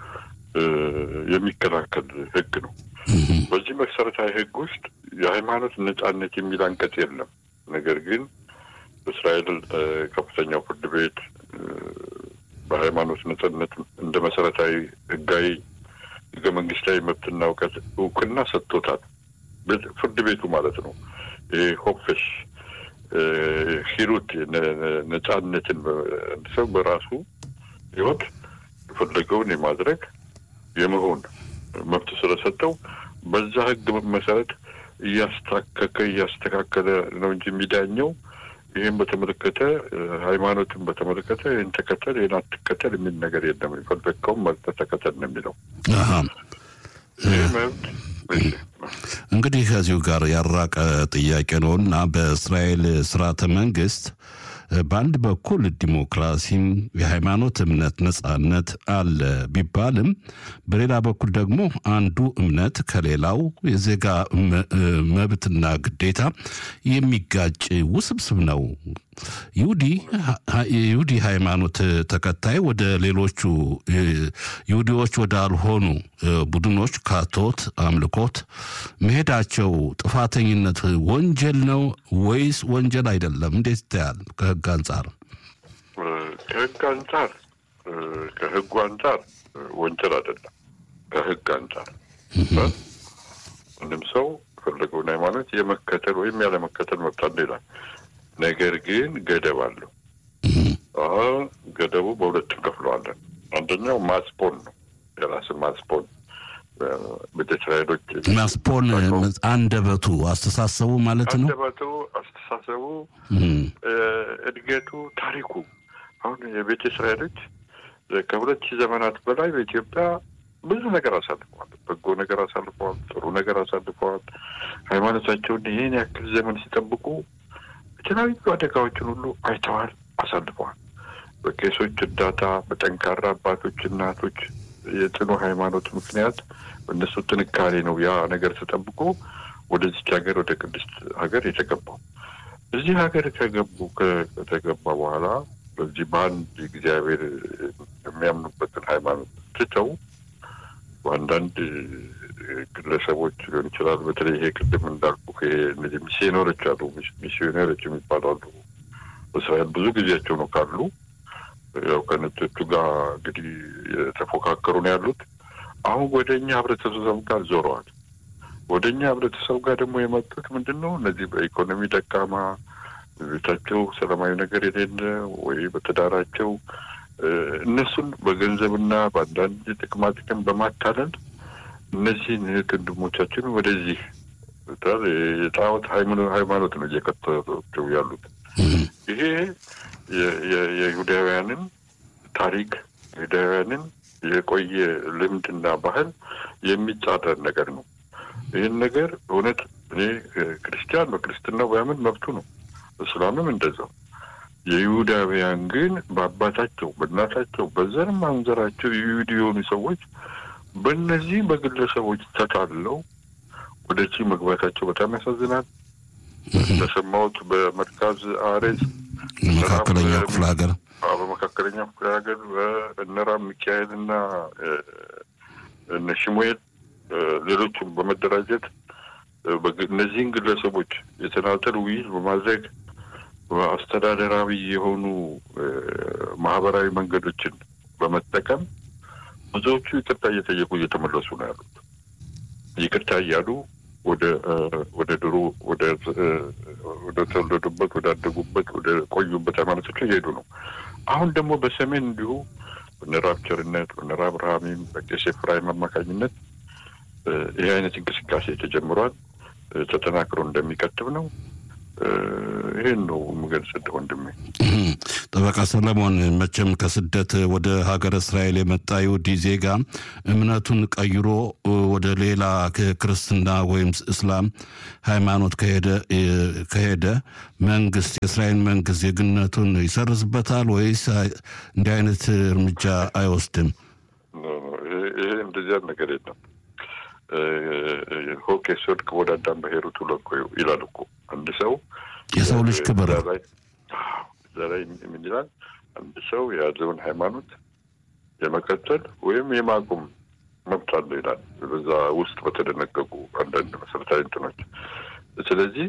የሚከላከል ህግ ነው። በዚህ መሰረታዊ ህግ ውስጥ የሃይማኖት ነጻነት የሚል አንቀጽ የለም። ነገር ግን በእስራኤል ከፍተኛው ፍርድ ቤት በሃይማኖት ነጻነት እንደ መሰረታዊ ህጋዊ ህገ መንግስታዊ መብትና እውቀት እውቅና ሰጥቶታል። ፍርድ ቤቱ ማለት ነው። ይህ ሆፕሽ ሂሩት ነጻነትን ሰው በራሱ ህይወት የፈለገውን የማድረግ የመሆን መብት ስለሰጠው በዛ ህግ መሰረት እያስታከከ እያስተካከለ ነው እንጂ የሚዳኘው ይህን በተመለከተ ሃይማኖትን በተመለከተ ይህን ተከተል ይህን አትከተል የሚል ነገር የለም። የፈለግከውን መርጠህ ተከተል ነው የሚለው ይህ መብት እንግዲህ ከዚሁ ጋር ያራቀ ጥያቄ ነው እና በእስራኤል ስርዓተ መንግስት በአንድ በኩል ዲሞክራሲም የሃይማኖት እምነት ነጻነት አለ ቢባልም በሌላ በኩል ደግሞ አንዱ እምነት ከሌላው የዜጋ መብትና ግዴታ የሚጋጭ ውስብስብ ነው። ይሁዲ ሃይማኖት ተከታይ ወደ ሌሎቹ ይሁዲዎች ወዳልሆኑ ቡድኖች ካቶት አምልኮት መሄዳቸው ጥፋተኝነት ወንጀል ነው ወይስ ወንጀል አይደለም? እንዴት ይታያል? ከህግ አንጻር ከህግ አንጻር ከህጉ አንጻር ወንጀል አይደለም። ከህግ አንጻር ምንም ሰው የፈለገውን ሃይማኖት የመከተል ወይም ያለመከተል መብት አለው ይላል። ነገር ግን ገደብ አለው። ገደቡ በሁለት እንከፍለዋለን። አንደኛው ማስፖን ነው። የራስን ማስፖን ቤተ እስራኤሎች ማስፖን አንደበቱ አስተሳሰቡ ማለት ነው። አንደበቱ አስተሳሰቡ፣ እድገቱ፣ ታሪኩ አሁን የቤተ እስራኤሎች ከሁለት ሺህ ዘመናት በላይ በኢትዮጵያ ብዙ ነገር አሳልፈዋል። በጎ ነገር አሳልፈዋል። ጥሩ ነገር አሳልፈዋል። ሃይማኖታቸውን ይህን ያክል ዘመን ሲጠብቁ የተለያዩ አደጋዎችን ሁሉ አይተዋል፣ አሳልፈዋል። በቄሶች እርዳታ፣ በጠንካራ አባቶች፣ እናቶች የጽኑ ሃይማኖት ምክንያት እነሱ ጥንካሬ ነው ያ ነገር ተጠብቆ ወደዚች ሀገር ወደ ቅድስት ሀገር የተገባው። እዚህ ሀገር ከገቡ ከተገባ በኋላ በዚህ በአንድ እግዚአብሔር የሚያምኑበትን ሃይማኖት ትተው በአንዳንድ ግለሰቦች ሊሆን ይችላል። በተለይ ይሄ ቅድም እንዳልኩ ይሄ እነዚህ ሚስዮነሮች አሉ፣ ሚስዮነሮች የሚባሉ አሉ። በእስራኤል ብዙ ጊዜያቸው ነው ካሉ ያው ከነጮቹ ጋር እንግዲህ የተፎካከሩ ነው ያሉት። አሁን ወደ እኛ ህብረተሰብ ጋር ዞረዋል። ወደ እኛ ህብረተሰብ ጋር ደግሞ የመጡት ምንድን ነው? እነዚህ በኢኮኖሚ ደካማ ቤታቸው ሰላማዊ ነገር የሌለ ወይ በትዳራቸው እነሱን በገንዘብና በአንዳንድ ጥቅማ ጥቅም በማታለል እነዚህን እህት ወንድሞቻችን ወደዚህ የጣዖት ሃይማኖት ነው እየከተሏቸው ያሉት። ይሄ የይሁዳውያንን ታሪክ የይሁዳውያንን የቆየ ልምድና ባህል የሚጻረር ነገር ነው። ይህን ነገር እውነት እኔ ክርስቲያን በክርስትናው ባያምን መብቱ ነው። እስላምም እንደዛው። የይሁዳውያን ግን በአባታቸው በእናታቸው በዘር ማንዘራቸው የይሁድ የሆኑ ሰዎች በእነዚህ በግለሰቦች ተታለው ወደዚህ መግባታቸው በጣም ያሳዝናል። እንደሰማሁት በመርካዝ አሬዝ መካከለኛው ክፍለ ሀገር በመካከለኛው ክፍለ ሀገር እነራም ሚካኤል እና እነ ሽሙኤል ሌሎችም በመደራጀት እነዚህን ግለሰቦች የተናጠል ውይይት በማድረግ አስተዳደራዊ የሆኑ ማህበራዊ መንገዶችን በመጠቀም ብዙዎቹ ይቅርታ እየጠየቁ እየተመለሱ ነው ያሉት። ይቅርታ እያሉ ወደ ወደ ድሮ ወደ ወደ ተወለዱበት ወደ አደጉበት ወደ ቆዩበት ሃይማኖቶች እየሄዱ ነው። አሁን ደግሞ በሰሜን እንዲሁ በነራብ ቸርነት በነራብ ብርሃሚም በቄስ ኤፍራይም አማካኝነት ይህ አይነት እንቅስቃሴ ተጀምሯል። ተጠናክሮ እንደሚቀጥብ ነው። ይህን ነው የምገልጽልህ ወንድሜ። ጠበቃ ሰለሞን፣ መቼም ከስደት ወደ ሀገረ እስራኤል የመጣ ይሁዲ ዜጋ እምነቱን ቀይሮ ወደ ሌላ ክርስትና ወይም እስላም ሃይማኖት ከሄደ መንግስት የእስራኤል መንግስት ዜግነቱን ይሰርዝበታል ወይስ እንዲህ አይነት እርምጃ አይወስድም? ይሄ እንደዚያ ነገር የለም። ሆኬ ሶድ ወደ አዳም በሄሩት ሁለኮ ይላል እኮ አንድ ሰው የሰው ልጅ ክብር እዛ ላይ ምን ይላል? አንድ ሰው የያዘውን ሃይማኖት የመቀጠል ወይም የማቆም መብት አለው ይላል በዛ ውስጥ በተደነገጉ አንዳንድ መሰረታዊ እንትኖች። ስለዚህ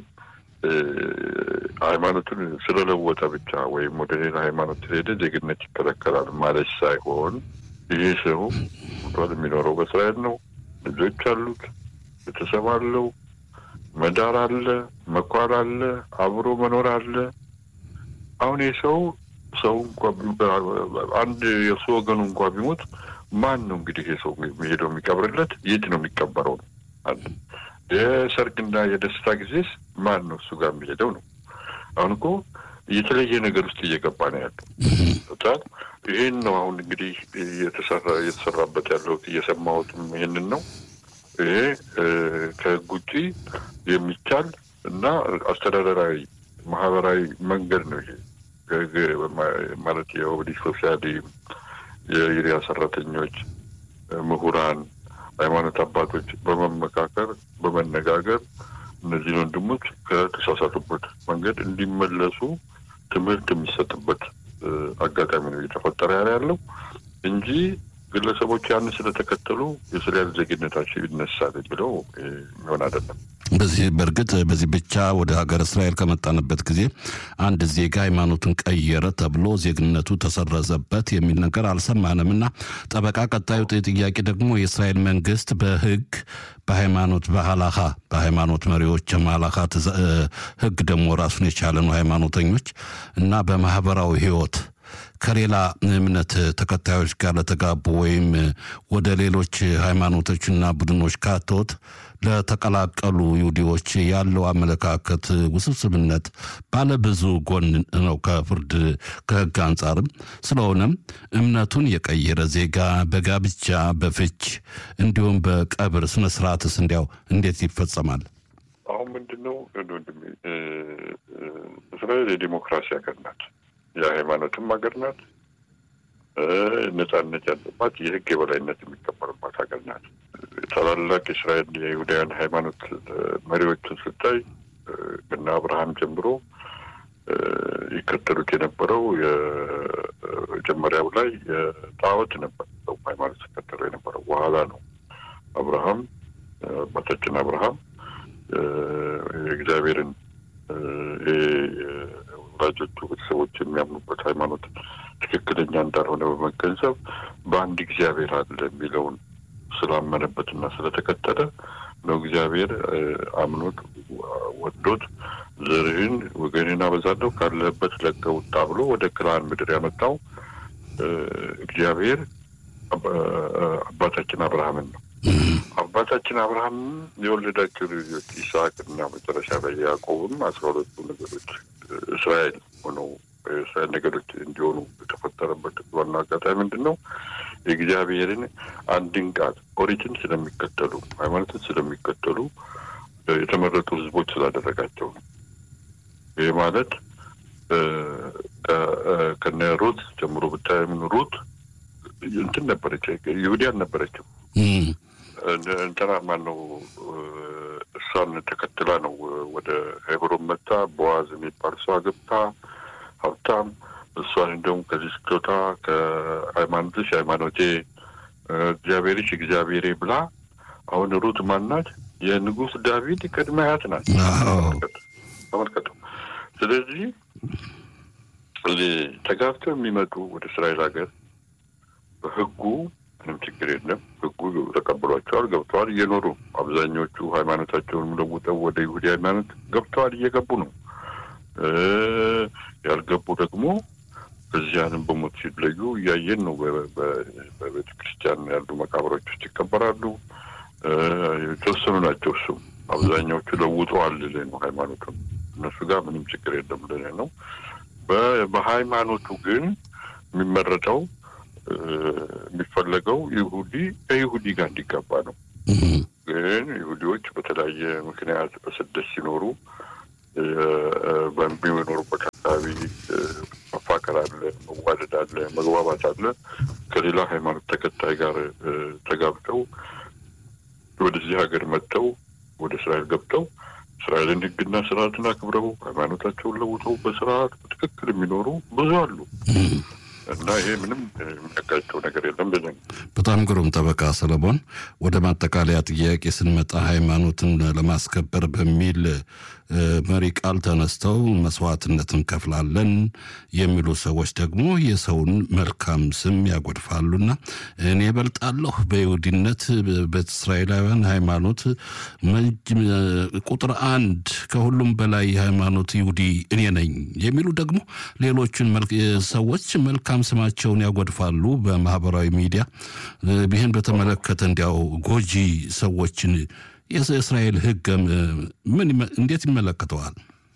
ሃይማኖቱን ስለለወጠ ብቻ ወይም ወደ ሌላ ሃይማኖት ስለሄደ ዜግነት ይከለከላል ማለት ሳይሆን ይህ ሰው ቷል የሚኖረው በእስራኤል ነው። ልጆች አሉት፣ ቤተሰብ አለው፣ መዳር አለ፣ መኳል አለ፣ አብሮ መኖር አለ። አሁን የሰው ሰው እንኳ አንድ የእሱ ወገኑ እንኳ ቢሞት ማን ነው እንግዲህ የሰው የሚሄደው የሚቀብርለት? የት ነው የሚቀበረው ነው አለ። የሰርግና የደስታ ጊዜስ ማን ነው እሱ ጋር የሚሄደው ነው? አሁን እኮ የተለየ ነገር ውስጥ እየገባ ነው ያለው። በጣም ይህን ነው አሁን እንግዲህ እየተሰራ እየተሰራበት ያለው እየሰማሁትም ይህንን ነው። ይሄ ከህግ ውጪ የሚቻል እና አስተዳደራዊ ማህበራዊ መንገድ ነው። ይሄ ማለት የኦብዲ ሶሻሊ የኢሪያ ሰራተኞች፣ ምሁራን፣ ሃይማኖት አባቶች በመመካከር በመነጋገር እነዚህን ወንድሞች ከተሳሳቱበት መንገድ እንዲመለሱ ትምህርት የሚሰጥበት አጋጣሚ ነው እየተፈጠረ ያለ ያለው እንጂ ግለሰቦች ያንን ስለተከተሉ የእስራኤል ዜግነታቸው ይነሳል የሚለው የሚሆን አይደለም። በዚህ በእርግጥ በዚህ ብቻ ወደ ሀገር እስራኤል ከመጣንበት ጊዜ አንድ ዜጋ ሃይማኖቱን ቀየረ ተብሎ ዜግነቱ ተሰረዘበት የሚል ነገር አልሰማንም እና ጠበቃ፣ ቀጣዩ ጥያቄ ደግሞ የእስራኤል መንግስት በህግ በሃይማኖት በሀላካ በሃይማኖት መሪዎች የማላካ ህግ ደግሞ ራሱን የቻለ ነው ሃይማኖተኞች እና በማህበራዊ ህይወት ከሌላ እምነት ተከታዮች ጋር ለተጋቡ ወይም ወደ ሌሎች ሃይማኖቶችና ቡድኖች ካቶት ለተቀላቀሉ ይሁዲዎች ያለው አመለካከት ውስብስብነት ባለብዙ ጎን ነው ከፍርድ ከህግ አንጻርም። ስለሆነም እምነቱን የቀየረ ዜጋ በጋብቻ በፍች እንዲሁም በቀብር ስነስርዓትስ እንዲያው እንዴት ይፈጸማል? አሁን ምንድን ነው ወንድሜ፣ እስራኤል የዲሞክራሲ ሀገር ናት። የሃይማኖትም ሀገር ናት። ነጻነት ያለባት የህግ የበላይነት የሚከበርባት ሀገር ናት። ታላላቅ የእስራኤል የይሁዳውያን ሃይማኖት መሪዎችን ስታይ ከነ አብርሃም ጀምሮ ይከተሉት የነበረው የመጀመሪያው ላይ የጣዖት ነበር። ሰው ሃይማኖት ሲከተለው የነበረው በኋላ ነው አብርሃም አባታችን አብርሃም የእግዚአብሔርን ወላጆቹ ቤተሰቦች የሚያምኑበት ሃይማኖት ትክክለኛ እንዳልሆነ በመገንዘብ በአንድ እግዚአብሔር አለ የሚለውን ስላመነበትና ስለተከተለ ነው እግዚአብሔር አምኖት ወዶት ዘርህን ወገኔን አበዛለሁ ካለህበት ለቀህ ውጣ ብሎ ወደ ከነዓን ምድር ያመጣው እግዚአብሔር አባታችን አብርሃምን ነው። አባታችን አብርሃም የወለዳቸው ልጆች ይስሐቅና መጨረሻ ላይ ያዕቆብም አስራ ሁለቱ ነገዶች እስራኤል ሆነው የእስራኤል ነገዶች እንዲሆኑ የተፈጠረበት ዋና አጋጣሚ ምንድን ነው? የእግዚአብሔርን አንድን ቃል ኦሪትን ስለሚከተሉ ሃይማኖትን ስለሚከተሉ የተመረጡ ሕዝቦች ስላደረጋቸው ነው። ይህ ማለት ከነ ሩት ጀምሮ ብታይ ምን ሩት እንትን ነበረች፣ ይሁዲ አልነበረችም። እንትና ማን ነው እሷን ተከትላ ነው ወደ ሄብሮን መታ ቦዋዝ የሚባል ሰው አገብታ ሀብታም እሷን እንደውም ከዚህ ስትወጣ ከሃይማኖትሽ ሃይማኖቴ እግዚአብሔርሽ እግዚአብሔሬ ብላ አሁን ሩት ማናት? የንጉሥ ዳዊት ቅድመ አያት ናት። ተመልከቱ። ስለዚህ ተጋብተው የሚመጡ ወደ እስራኤል ሀገር በህጉ ምንም ችግር የለም። ህጉ ተቀብሏቸዋል፣ ገብተዋል፣ እየኖሩ አብዛኞቹ ሃይማኖታቸውን ለውጠው ወደ ይሁዲ ሃይማኖት ገብተዋል፣ እየገቡ ነው። ያልገቡ ደግሞ በዚያንም በሞት ሲለዩ እያየን ነው። በቤተ ክርስቲያን ያሉ መቃብሮች ውስጥ ይቀበራሉ። የተወሰኑ ናቸው። እሱም አብዛኛዎቹ ለውጠዋል ልልህ ነው ሃይማኖቱን። እነሱ ጋር ምንም ችግር የለም ልልህ ነው። በሃይማኖቱ ግን የሚመረጠው የሚፈለገው ይሁዲ ከይሁዲ ጋር እንዲጋባ ነው። ግን ይሁዲዎች በተለያየ ምክንያት በስደት ሲኖሩ በሚኖሩበት አካባቢ መፋቀር አለ፣ መዋደድ አለ፣ መግባባት አለ። ከሌላ ሃይማኖት ተከታይ ጋር ተጋብተው ወደዚህ ሀገር መጥተው ወደ እስራኤል ገብተው እስራኤልን ሕግና ስርዓትን አክብረው ሃይማኖታቸውን ለውጠው በስርዓት በትክክል የሚኖሩ ብዙ አሉ። እና ይሄ ምንም የሚያጋጨው ነገር የለም። ብለን በጣም ግሩም ጠበቃ ሰለሞን፣ ወደ ማጠቃለያ ጥያቄ ስንመጣ ሃይማኖትን ለማስከበር በሚል መሪ ቃል ተነስተው መስዋዕትነት እንከፍላለን የሚሉ ሰዎች ደግሞ የሰውን መልካም ስም ያጎድፋሉና እኔ በልጣለሁ በይሁዲነት በእስራኤላውያን ሃይማኖት ቁጥር አንድ ከሁሉም በላይ የሃይማኖት ይሁዲ እኔ ነኝ የሚሉ ደግሞ ሌሎችን ሰዎች መልካም ስማቸውን ያጎድፋሉ በማህበራዊ ሚዲያ። ይህን በተመለከተ እንዲያው ጎጂ ሰዎችን የእስራኤል ሕግ ምን እንዴት ይመለከተዋል?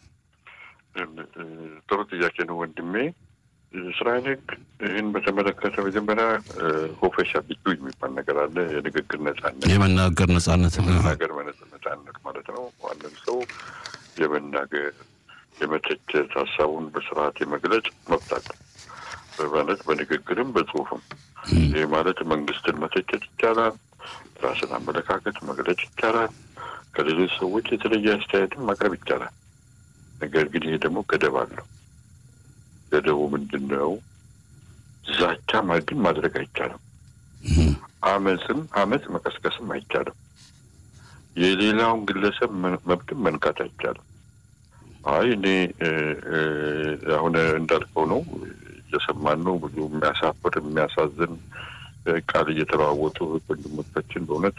ጥሩ ጥያቄ ነው ወንድሜ። እስራኤል ሕግ ይህን በተመለከተ መጀመሪያ ሆፈሻ ቢቱ የሚባል ነገር አለ። የንግግር ነጻነት፣ የመናገር ነጻነት፣ የመናገር ነጻነት ማለት ነው። ዋንም ሰው የመናገር የመተቸት፣ ሀሳቡን በስርዓት የመግለጽ መብት አለ ማለት በንግግርም በጽሁፍም። ይህ ማለት መንግስትን መተቸት ይቻላል። ራስን አመለካከት መግለጽ ይቻላል። ከሌሎች ሰዎች የተለየ አስተያየትን ማቅረብ ይቻላል። ነገር ግን ይሄ ደግሞ ገደብ አለው። ገደቡ ምንድን ነው? ዛቻ ግን ማድረግ አይቻልም። አመፅም አመፅ መቀስቀስም አይቻልም። የሌላውን ግለሰብ መብትም መንካት አይቻልም። አይ እኔ አሁን እንዳልከው ነው እየሰማን ነው። ብዙ የሚያሳፍር የሚያሳዝን ቃል እየተለዋወጡ ወንድሞቻችን በእውነት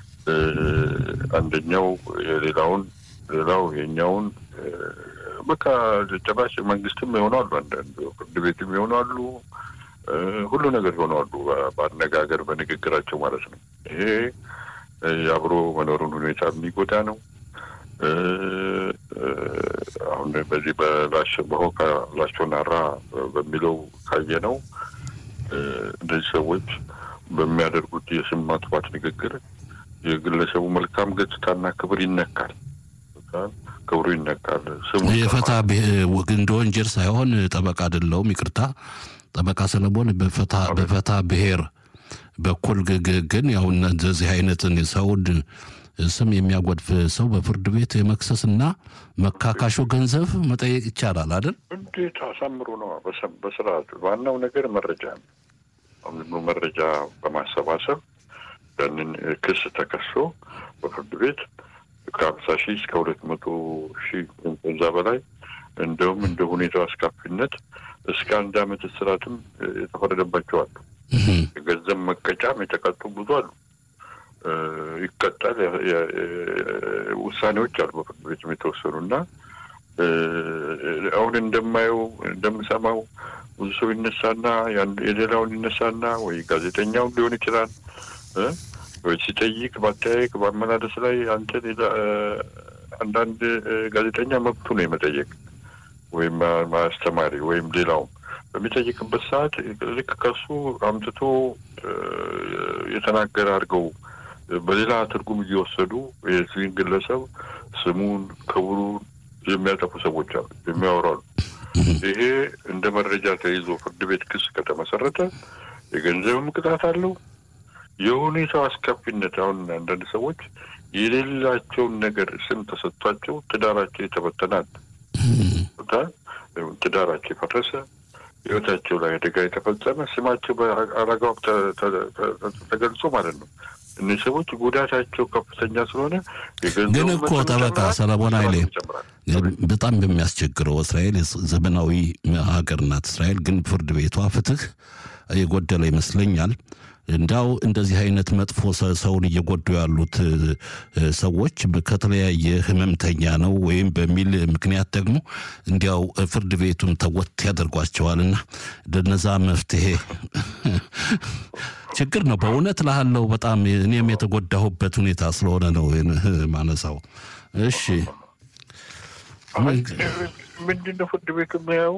አንደኛው የሌላውን ሌላው የኛውን በቃ ጭራሽ መንግስትም ይሆናሉ፣ አንዳንድ ፍርድ ቤትም ይሆናሉ፣ ሁሉ ነገር ይሆናሉ። በአነጋገር በንግግራቸው ማለት ነው። ይሄ የአብሮ መኖሩን ሁኔታ የሚጎዳ ነው። አሁን በዚህ በላሽ በሆካ ላሾናራ በሚለው ካየ ነው እነዚህ ሰዎች በሚያደርጉት የስም ማጥፋት ንግግር የግለሰቡ መልካም ገጽታና ክብር ይነካል። ክብሩ ይነካል። ስሙ የፈታ እንደ ወንጀል ሳይሆን ጠበቃ አይደለሁም፣ ይቅርታ ጠበቃ ሰለሞን በፈታ ብሔር በኩል ግን ያው እንደዚህ አይነትን ሰውን ስም የሚያጎድፍ ሰው በፍርድ ቤት የመክሰስና መካካሾ ገንዘብ መጠየቅ ይቻላል አይደል? እንዴት አሳምሮ ነው በስርዓት። ዋናው ነገር መረጃ ነው። አሁን መረጃ በማሰባሰብ ያንን ክስ ተከሶ በፍርድ ቤት ከሀምሳ ሺህ እስከ ሁለት መቶ ሺህ ከዛ በላይ እንደውም እንደ ሁኔታው አስካፊነት እስከ አንድ ዓመት እስራትም የተፈረደባቸው አሉ። የገንዘብ መቀጫም የተቀጡ ብዙ አሉ። ይቀጣል። ውሳኔዎች አሉ በፍርድ ቤትም የተወሰኑ እና አሁን እንደማየው እንደምሰማው ብዙ ሰው ይነሳና የሌላውን ይነሳና ወይ ጋዜጠኛውን ሊሆን ይችላል ወይ ሲጠይቅ በአጠያየቅ በአመላለስ ላይ አንተ ሌላ አንዳንድ ጋዜጠኛ መብቱ ነው የመጠየቅ ወይም ማስተማሪ ወይም ሌላውም በሚጠይቅበት ሰዓት ልክ ከሱ አምጥቶ የተናገረ አድርገው በሌላ ትርጉም እየወሰዱ የዚህን ግለሰብ ስሙን፣ ክብሩን የሚያጠፉ ሰዎች አሉ፣ የሚያወራሉ። ይሄ እንደ መረጃ ተይዞ ፍርድ ቤት ክስ ከተመሰረተ የገንዘብም ቅጣት አለው። የሁኔታው አስከፊነት አሁን አንዳንድ ሰዎች የሌላቸውን ነገር ስም ተሰጥቷቸው ትዳራቸው የተበተናል፣ ትዳራቸው የፈረሰ ህይወታቸው ላይ አደጋ የተፈጸመ ስማቸው በአረጋው ተገልጾ ማለት ነው። እነዚህ ሰዎች ጉዳታቸው ከፍተኛ ስለሆነ ግን እኮ ጠበቃ ሰለሞን ኃይሌ በጣም በሚያስቸግረው እስራኤል ዘመናዊ ሀገር ናት። እስራኤል ግን ፍርድ ቤቷ ፍትህ የጎደለ ይመስለኛል። እንዳው እንደዚህ አይነት መጥፎ ሰውን እየጎዱ ያሉት ሰዎች ከተለያየ ህመምተኛ ነው ወይም በሚል ምክንያት ደግሞ እንዲያው ፍርድ ቤቱም ተወት ያደርጓቸዋልና ለነዛ መፍትሄ ችግር ነው። በእውነት ላለው በጣም እኔም የተጎዳሁበት ሁኔታ ስለሆነ ነው ማነሳው። እሺ ምንድነው ፍርድ ቤቱ የሚያዩ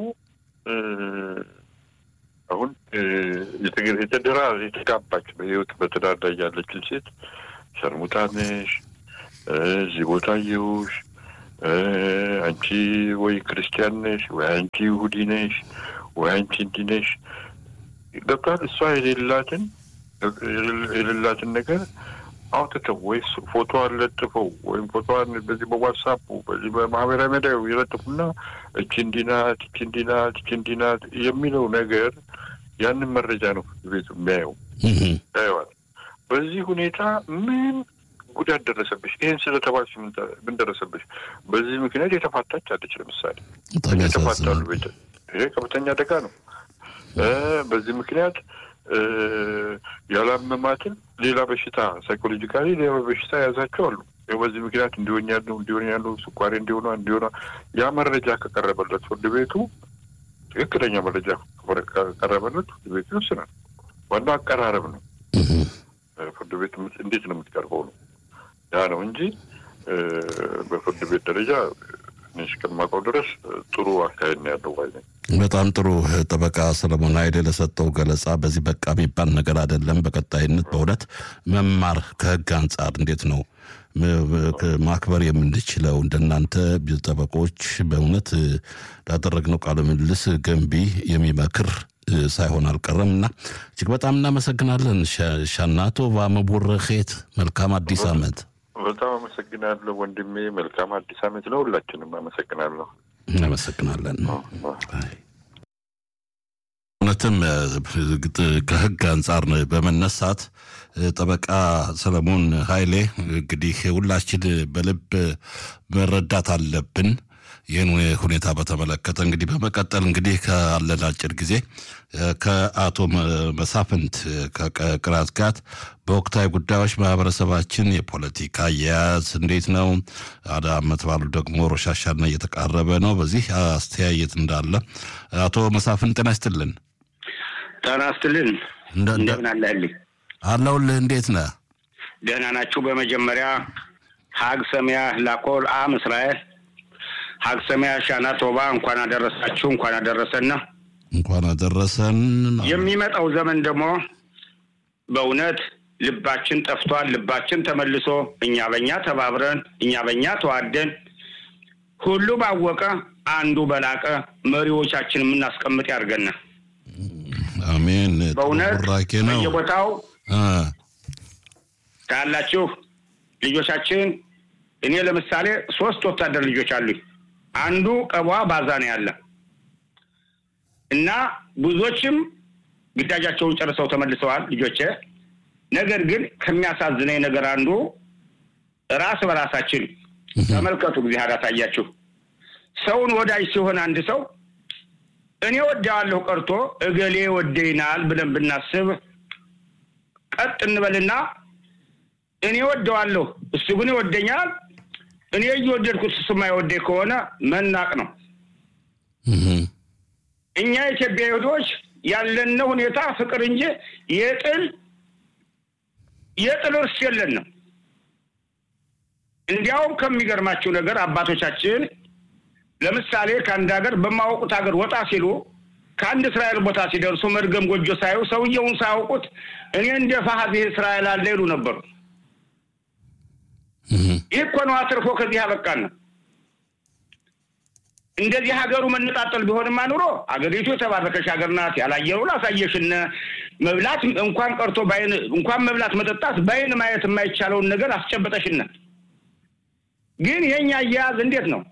አሁን የተደራ የተጋባች በህይወት በትዳር ላይ ያለችን ሴት ሸርሙጣ ነሽ፣ እዚህ ቦታ አየሁሽ፣ አንቺ ወይ ክርስቲያን ነሽ፣ ወይ አንቺ ይሁዲ ነሽ፣ ወይ አንቺ እንዲህ ነሽ ገብቷል። እሷ የሌላትን የሌላትን ነገር አውጥተው ወይ ፎቶዋን ለጥፈው ወይም ፎቶዋን በዚህ በዋትሳፑ በዚህ በማህበራዊ ሚዲያ የለጥፉና እቺ እንዲህ ናት፣ እቺ እንዲህ ናት፣ እቺ እንዲህ ናት የሚለው ነገር ያንን መረጃ ነው ፍርድ ቤቱ የሚያየው ያየዋል። በዚህ ሁኔታ ምን ጉዳት ደረሰብሽ? ይህን ስለተባልሽ ምን ደረሰብሽ? በዚህ ምክንያት የተፋታች አለች። ለምሳሌ የተፋታሉ ቤት ይሄ ከፍተኛ አደጋ ነው። በዚህ ምክንያት ያላመማትን ሌላ በሽታ ሳይኮሎጂካሊ ሌላ በሽታ የያዛቸው አሉ። በዚህ ምክንያት እንዲሆን ያሉ እንዲሆን ያሉ ስኳሬ እንዲሆኗ እንዲሆኗ ያ መረጃ ከቀረበለት ፍርድ ቤቱ ትክክለኛ መረጃ ከቀረበለት ፍርድ ቤቱ ይወስናል። ዋናው አቀራረብ ነው። ፍርድ ቤት እንዴት ነው የምትቀርበው ነው ያ ነው እንጂ በፍርድ ቤት ደረጃ እስከማውቀው ድረስ ጥሩ አካሄድ ነው ያለው ባይ ነኝ። በጣም ጥሩ ጠበቃ ሰለሞን ኃይሌ ለሰጠው ገለጻ በዚህ በቃ የሚባል ነገር አይደለም። በቀጣይነት በእውነት መማር ከህግ አንጻር እንዴት ነው ማክበር የምንችለው እንደናንተ ጠበቆች በእውነት ላደረግነው ቃለ ምልልስ ገንቢ የሚመክር ሳይሆን አልቀረም እና እጅግ በጣም እናመሰግናለን። ሻናቶ ቫመቡረኼት መልካም አዲስ ዓመት። በጣም አመሰግናለሁ ወንድሜ። መልካም አዲስ ዓመት ነው። ሁላችንም አመሰግናለሁ። እናመሰግናለን። እውነትም ከህግ አንጻር በመነሳት ጠበቃ ሰለሞን ኃይሌ እንግዲህ ሁላችን በልብ መረዳት አለብን። ይህን ሁኔታ በተመለከተ እንግዲህ በመቀጠል እንግዲህ ካለን አጭር ጊዜ ከአቶ መሳፍንት ከቅራት ጋር በወቅታዊ ጉዳዮች ማህበረሰባችን የፖለቲካ አያያዝ እንዴት ነው? አደ አመት ባሉ ደግሞ ሮሻሻና እየተቃረበ ነው። በዚህ አስተያየት እንዳለ አቶ መሳፍንት ጤና ይስጥልን። ጤና ይስጥልን። እንደምን አለህልኝ? አለሁልህ። እንዴት ነህ? ደህና ናችሁ? በመጀመሪያ ሀግ ሰሚያ ላኮል አም እስራኤል ሀግ ሰሚያ ሻና ቶባ እንኳን አደረሳችሁ፣ እንኳን አደረሰና እንኳን አደረሰን። የሚመጣው ዘመን ደግሞ በእውነት ልባችን ጠፍቷል። ልባችን ተመልሶ እኛ በእኛ ተባብረን እኛ በእኛ ተዋደን ሁሉ ባወቀ አንዱ በላቀ መሪዎቻችን የምናስቀምጥ ያድርገና አሜን። በእውነት ቡራኬ ነው። በየቦታው አ፣ ካላችሁ ልጆቻችን እኔ ለምሳሌ ሶስት ወታደር ልጆች አሉኝ። አንዱ ቀቧ ባዛ ነው ያለ እና ብዙዎችም ግዳጃቸውን ጨርሰው ተመልሰዋል ልጆቼ። ነገር ግን ከሚያሳዝነኝ ነገር አንዱ ራስ በራሳችን ተመልከቱ፣ እግዚአብሔር ያሳያችሁ። ሰውን ወዳጅ ሲሆን አንድ ሰው እኔ ወደዋለሁ ቀርቶ እገሌ ወደይናል ብለን ብናስብ ቀጥ እንበልና እኔ ወደዋለሁ እሱ ግን ይወደኛል፣ እኔ እየወደድኩት እሱ የማይወደኝ ከሆነ መናቅ ነው። እህ፣ እኛ ኢትዮጵያ ይሁዶች ያለን ሁኔታ ፍቅር እንጂ የጥል የጥል እርስ የለንም። እንዲያውም ከሚገርማችሁ ነገር አባቶቻችን ለምሳሌ ከአንድ ሀገር በማያውቁት ሀገር ወጣ ሲሉ ከአንድ እስራኤል ቦታ ሲደርሱ መድገም ጎጆ ሳዩ ሰውየውን ሳያውቁት እኔ እንደ ፋሀት እስራኤል አለ ይሉ ነበሩ። እህ፣ ይህ እኮ ነው አትርፎ ከዚህ ያበቃን ነው። እንደዚህ ሀገሩ መነጣጠል ቢሆንማ ኑሮ አገሪቱ የተባረከች ሀገር ናት። ያላየነውን አሳየሽን። መብላት እንኳን ቀርቶ በዓይን እንኳን መብላት መጠጣት በዓይን ማየት የማይቻለውን ነገር አስጨበጠሽን። ግን የኛ አያያዝ እንዴት ነው?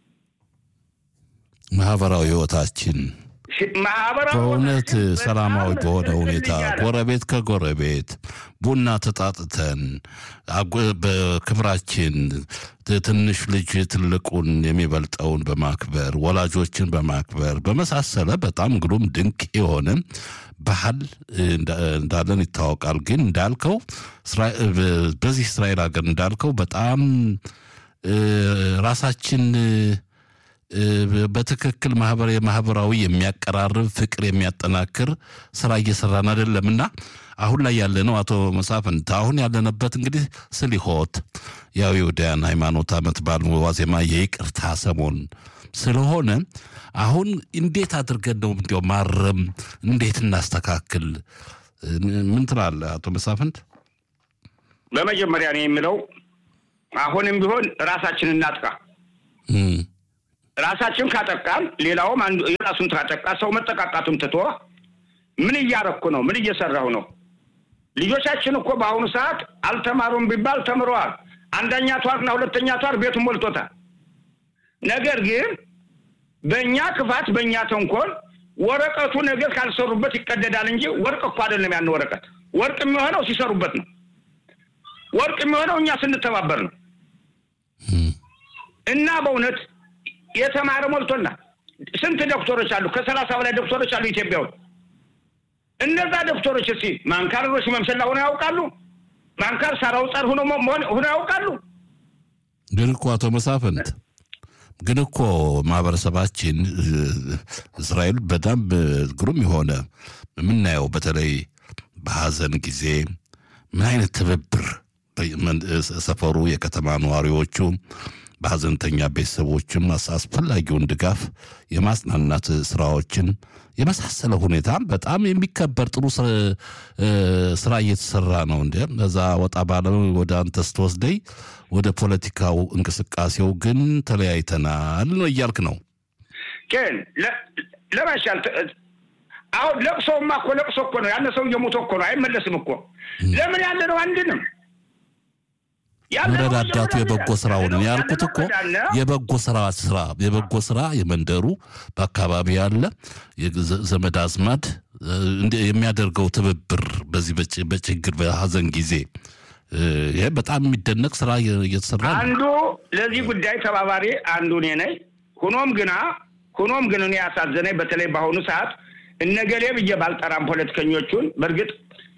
ማህበራዊ ህይወታችን ሽ- ማህበራዊ በእውነት ህይወታችን ሰላማዊ በጣም በሆነ እንትን ሁኔታ እያለ ጎረቤት ከጎረቤት ቡና ተጣጥተን አጎ- በክብራችን ት- ትንሽ ልጅ ትልቁን የሚበልጠውን በማክበር ወላጆችን በማክበር በመሳሰለ በጣም ግሩም ድንቅ የሆነ ባህል እንዳ- እንዳለን ይታወቃል። ግን እንዳልከው እስራ- በ- በዚህ እስራኤል ሀገር እንዳልከው በጣም እ፣ ራሳችን እ፣ በትክክል ማህበር የማህበራዊ የሚያቀራርብ ፍቅር የሚያጠናክር ስራ እየሰራን አይደለም እና አሁን ላይ ያለ ነው አቶ መሳፍንት አሁን ያለንበት እንግዲህ ስሊሆት ያው የውዳያን ሃይማኖት ዓመት በዓል ዋዜማ የይቅርታ ሰሞን ስለሆነ አሁን እንዴት አድርገን ነው እንዲያው ማረም እንዴት እናስተካክል ምን ትላለህ አቶ መሳፍንት በመጀመሪያ ነው የምለው አሁንም ቢሆን ራሳችንን እናጥቃ። እም፣ ራሳችን ካጠቃን ሌላውም አንዱ የራሱን ካጠቃ ሰው መጠቃቃቱን ትቶ ምን እያረኩ ነው? ምን እየሰራሁ ነው? ልጆቻችን እኮ በአሁኑ ሰዓት አልተማሩም ቢባል ተምረዋል። አንደኛ ቷርና ሁለተኛ ቷር ቤቱን ሞልቶታል። ነገር ግን በእኛ ክፋት፣ በእኛ ተንኮል ወረቀቱ ነገር ካልሰሩበት ይቀደዳል እንጂ ወርቅ እኮ አይደለም። ያን ወረቀት ወርቅ የሚሆነው ሲሰሩበት ነው። ወርቅ የሚሆነው እኛ ስንተባበር ነው። እም፣ እና በእውነት የተማረ ሞልቶና ስንት ዶክተሮች አሉ? ከሰላሳ በላይ ዶክተሮች አሉ ኢትዮጵያ ውስጥ። እነዛ ዶክተሮች እስኪ ማንካሮች መምሰላ ሆነው ያውቃሉ? ማንካር ሳራው ጸር ሆኖ ሆነው ያውቃሉ? ግን እኮ አቶ መሳፍንት ግን እኮ ማህበረሰባችን እ፣ እስራኤል በጣም እ፣ ግሩም የሆነ የምናየው በተለይ በሀዘን ጊዜ ምን አይነት ትብብር በመን- እ፣ ሰፈሩ የከተማ ነዋሪዎቹ በሀዘንተኛ ቤተሰቦችም አስ- አስፈላጊውን ድጋፍ የማጽናናት ስራዎችን የመሳሰለ ሁኔታ በጣም የሚከበር ጥሩ ስራ- እ፣ ስራ እየተሰራ ነው። እንደ እዛ ወጣ ባለ ወደ አንተ ስትወስደኝ ወደ ፖለቲካው እንቅስቃሴው ግን ተለያይተናል ነው እያልክ ነው። ግን ለ- ለማሻል ተ- አሁን ለቅሶማ እኮ ለቅሶ እኮ ነው። ያነ ሰው እየሞተ እኮ ነው፣ አይመለስም እኮ። ለምን ያለ ነው አንድንም ያለ ነው መረዳዳቱ መጀመሪያ የበጎ ስራውን ያለ ነው ያልኩት እኮ መረዳዳት ነው። የበጎ ስራ ስራ የበጎ ስራ የመንደሩ በአካባቢ ያለ የዘ- ዘመድ አዝማድ እ፣ እንደ- የሚያደርገው ትብብር በዚህ በጭ- በችግር በሀዘን ጊዜ እ፣ ይሄ በጣም የሚደነቅ ስራ እየ- እየተሰራ ነው። አንዱ ለዚህ ጉዳይ ተባባሪ አንዱ እኔ ነኝ። ሁኖም ግና ሁኖም ግን እኔ ያሳዘነኝ በተለይ በአሁኑ ሰዓት እነገሌ ብዬ ባልጠራም ፖለቲከኞቹን በእርግጥ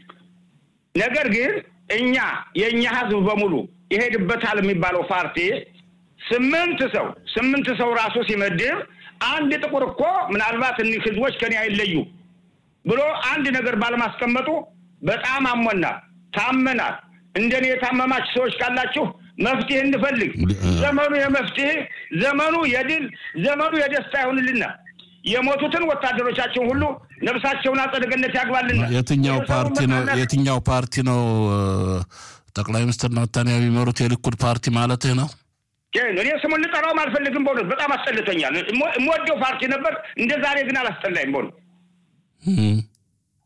ነገር ግን እኛ የእኛ ህዝብ በሙሉ ይሄድበታል የሚባለው ፓርቲ ስምንት ሰው ስምንት ሰው ራሱ ሲመድብ አንድ ጥቁር እኮ ምናልባት እኒህ ህዝቦች ከኔ አይለዩ ብሎ አንድ ነገር ባለማስቀመጡ በጣም አሞናል፣ ታመናል። እንደኔ የታመማችሁ ሰዎች ካላችሁ መፍትሄ እንፈልግ። ዘመኑ የመፍትሄ ዘመኑ የድል ዘመኑ የደስታ ይሆንልና የሞቱትን ወታደሮቻችን ሁሉ ነፍሳቸውን አጸደ ገነት ያግባልና። የትኛው ፓርቲ ነው የትኛው ፓርቲ ነው እ፣ ጠቅላይ ሚኒስትር ናታንያሁ የሚመሩት የሊኩድ ፓርቲ ማለትህ ነው? ግን እኔ ስሙን ልጠራውም አልፈልግም። በእውነት በጣም አስጠልቶኛል። እሞ- የምወደው ፓርቲ ነበር፣ እንደ ዛሬ ግን አላስጠላኝም። በእውነት እም፣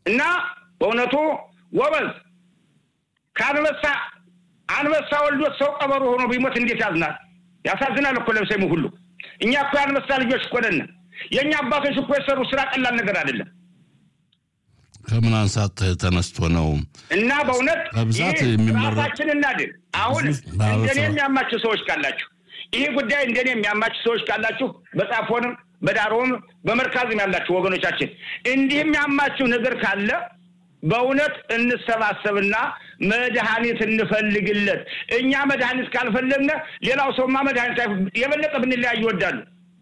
እና በእውነቱ ጎበዝ ከአንበሳ አንበሳ ወልዶት ሰው ቀበሮ ሆኖ ቢሞት እንዴት ያዝናል? ያሳዝናል እኮ ለብሰሙ ሁሉ። እኛ እኮ የአንበሳ ልጆች እኮ ነን። የእኛ አባቶች እኮ የሰሩ ስራ ቀላል ነገር አይደለም። ከምን አንሳት ተነስቶ ነው እና በእውነት በብዛት ይህ የሚመረጥ- ራሳችን እናድን። አሁን ብዙ ማህበረሰብ- እንደኔ የሚያማችሁ ሰዎች ካላችሁ ይህ ጉዳይ እንደኔ የሚያማችሁ ሰዎች ካላችሁ በጻፎንም በዳሮም በመርካዝም ያላችሁ ወገኖቻችን እንዲህ የሚያማችሁ ነገር ካለ በእውነት እንሰባሰብና መድኃኒት እንፈልግለት። እኛ መድኃኒት ካልፈለግነ ሌላው ሰውማ መድኃኒት አይፍ- የበለጠ ብንለያይ ይወዳሉ።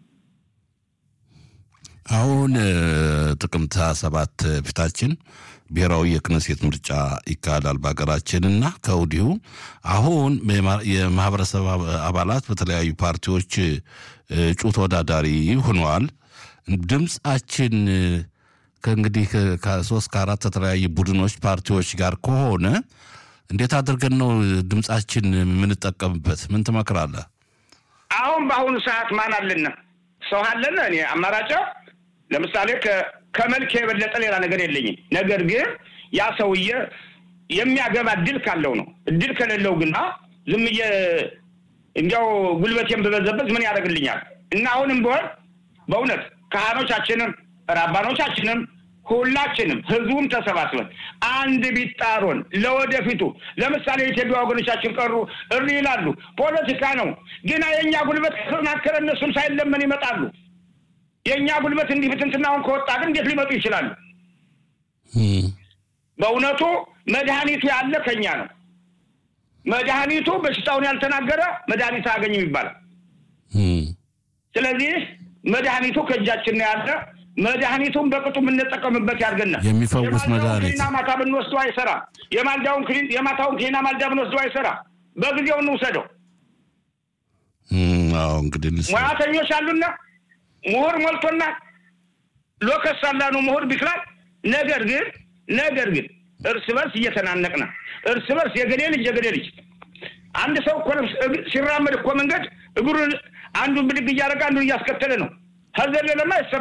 አሁን እ፣ ጥቅምት ሃያ ሰባት ፊታችን ብሔራዊ የክነሴት ምርጫ ይካሄዳል በሀገራችን እና ከወዲሁ አሁን የማ- የማህበረሰብ አባ- አባላት በተለያዩ ፓርቲዎች እ፣ እጩ ተወዳዳሪ ሆነዋል። ድምፃችን እ፣ ከእንግዲህ ከ- ከሶስት ከአራት የተለያዩ ቡድኖች ፓርቲዎች ጋር ከሆነ እንዴት አድርገን ነው ድምፃችን የምንጠቀምበት? ምን ትመክራለህ? አሁን በአሁኑ ሰዓት ማን አለና ሰው አለና እኔ አማራጫ ለምሳሌ ከ- ከመልክ የበለጠ ሌላ ነገር የለኝም። ነገር ግን ያ ሰውዬ የሚያገባ እድል ካለው ነው። እድል ከሌለው ግና ዝም ብዬ እንዲያው ጉልበቴን በበዘበዝ ምን ያደርግልኛል? እና አሁንም ቢሆን በእውነት ካህኖቻችንም ራባኖቻችንም ሁላችንም ህዝቡም ተሰባስበን አንድ ቢጣሮን ለወደፊቱ ለምሳሌ የኢትዮጵያ ወገኖቻችን ቀሩ እሪ ይላሉ። ፖለቲካ ነው ግና የእኛ ጉልበት ከተጠናከረ እነሱም ሳይለመን ይመጣሉ። የእኛ ጉልበት እንዲህ ብትንትናውን ከወጣ ግን እንዴት ሊመጡ ይችላሉ? እም፣ በእውነቱ መድኃኒቱ ያለ ከኛ ነው። መድኃኒቱ በሽታውን ያልተናገረ መድኃኒት አያገኝም ይባላል። እም፣ ስለዚህ መድኃኒቱ ከእጃችን ነው ያለ። መድኃኒቱን በቅጡ የምንጠቀምበት ያድርገናል። የሚፈውስ የማልዳውን መድኃኒት ክኒና ማታ ብንወስደው አይሰራ። የማልዳውን ክኒን የማታውን ክኒና ማልዳ ብንወስደው አይሰራ። በጊዜው እንውሰደው። እም፣ አዎ እንግዲህ እንስ- ሙያተኞች አሉና ምሁር ሞልቶና ሎከስ አላኑ ምሁር ቢክላል። ነገር ግን ነገር ግን እርስ በርስ እየተናነቅና እርስ በርስ የገሌ ልጅ የገሌ ልጅ አንድ ሰው እኮ ነው ሲራመድ እኮ መንገድ እግሩን አንዱን ብድግ እያደረገ አንዱን እያስከተለ ነው። ከዘለለማ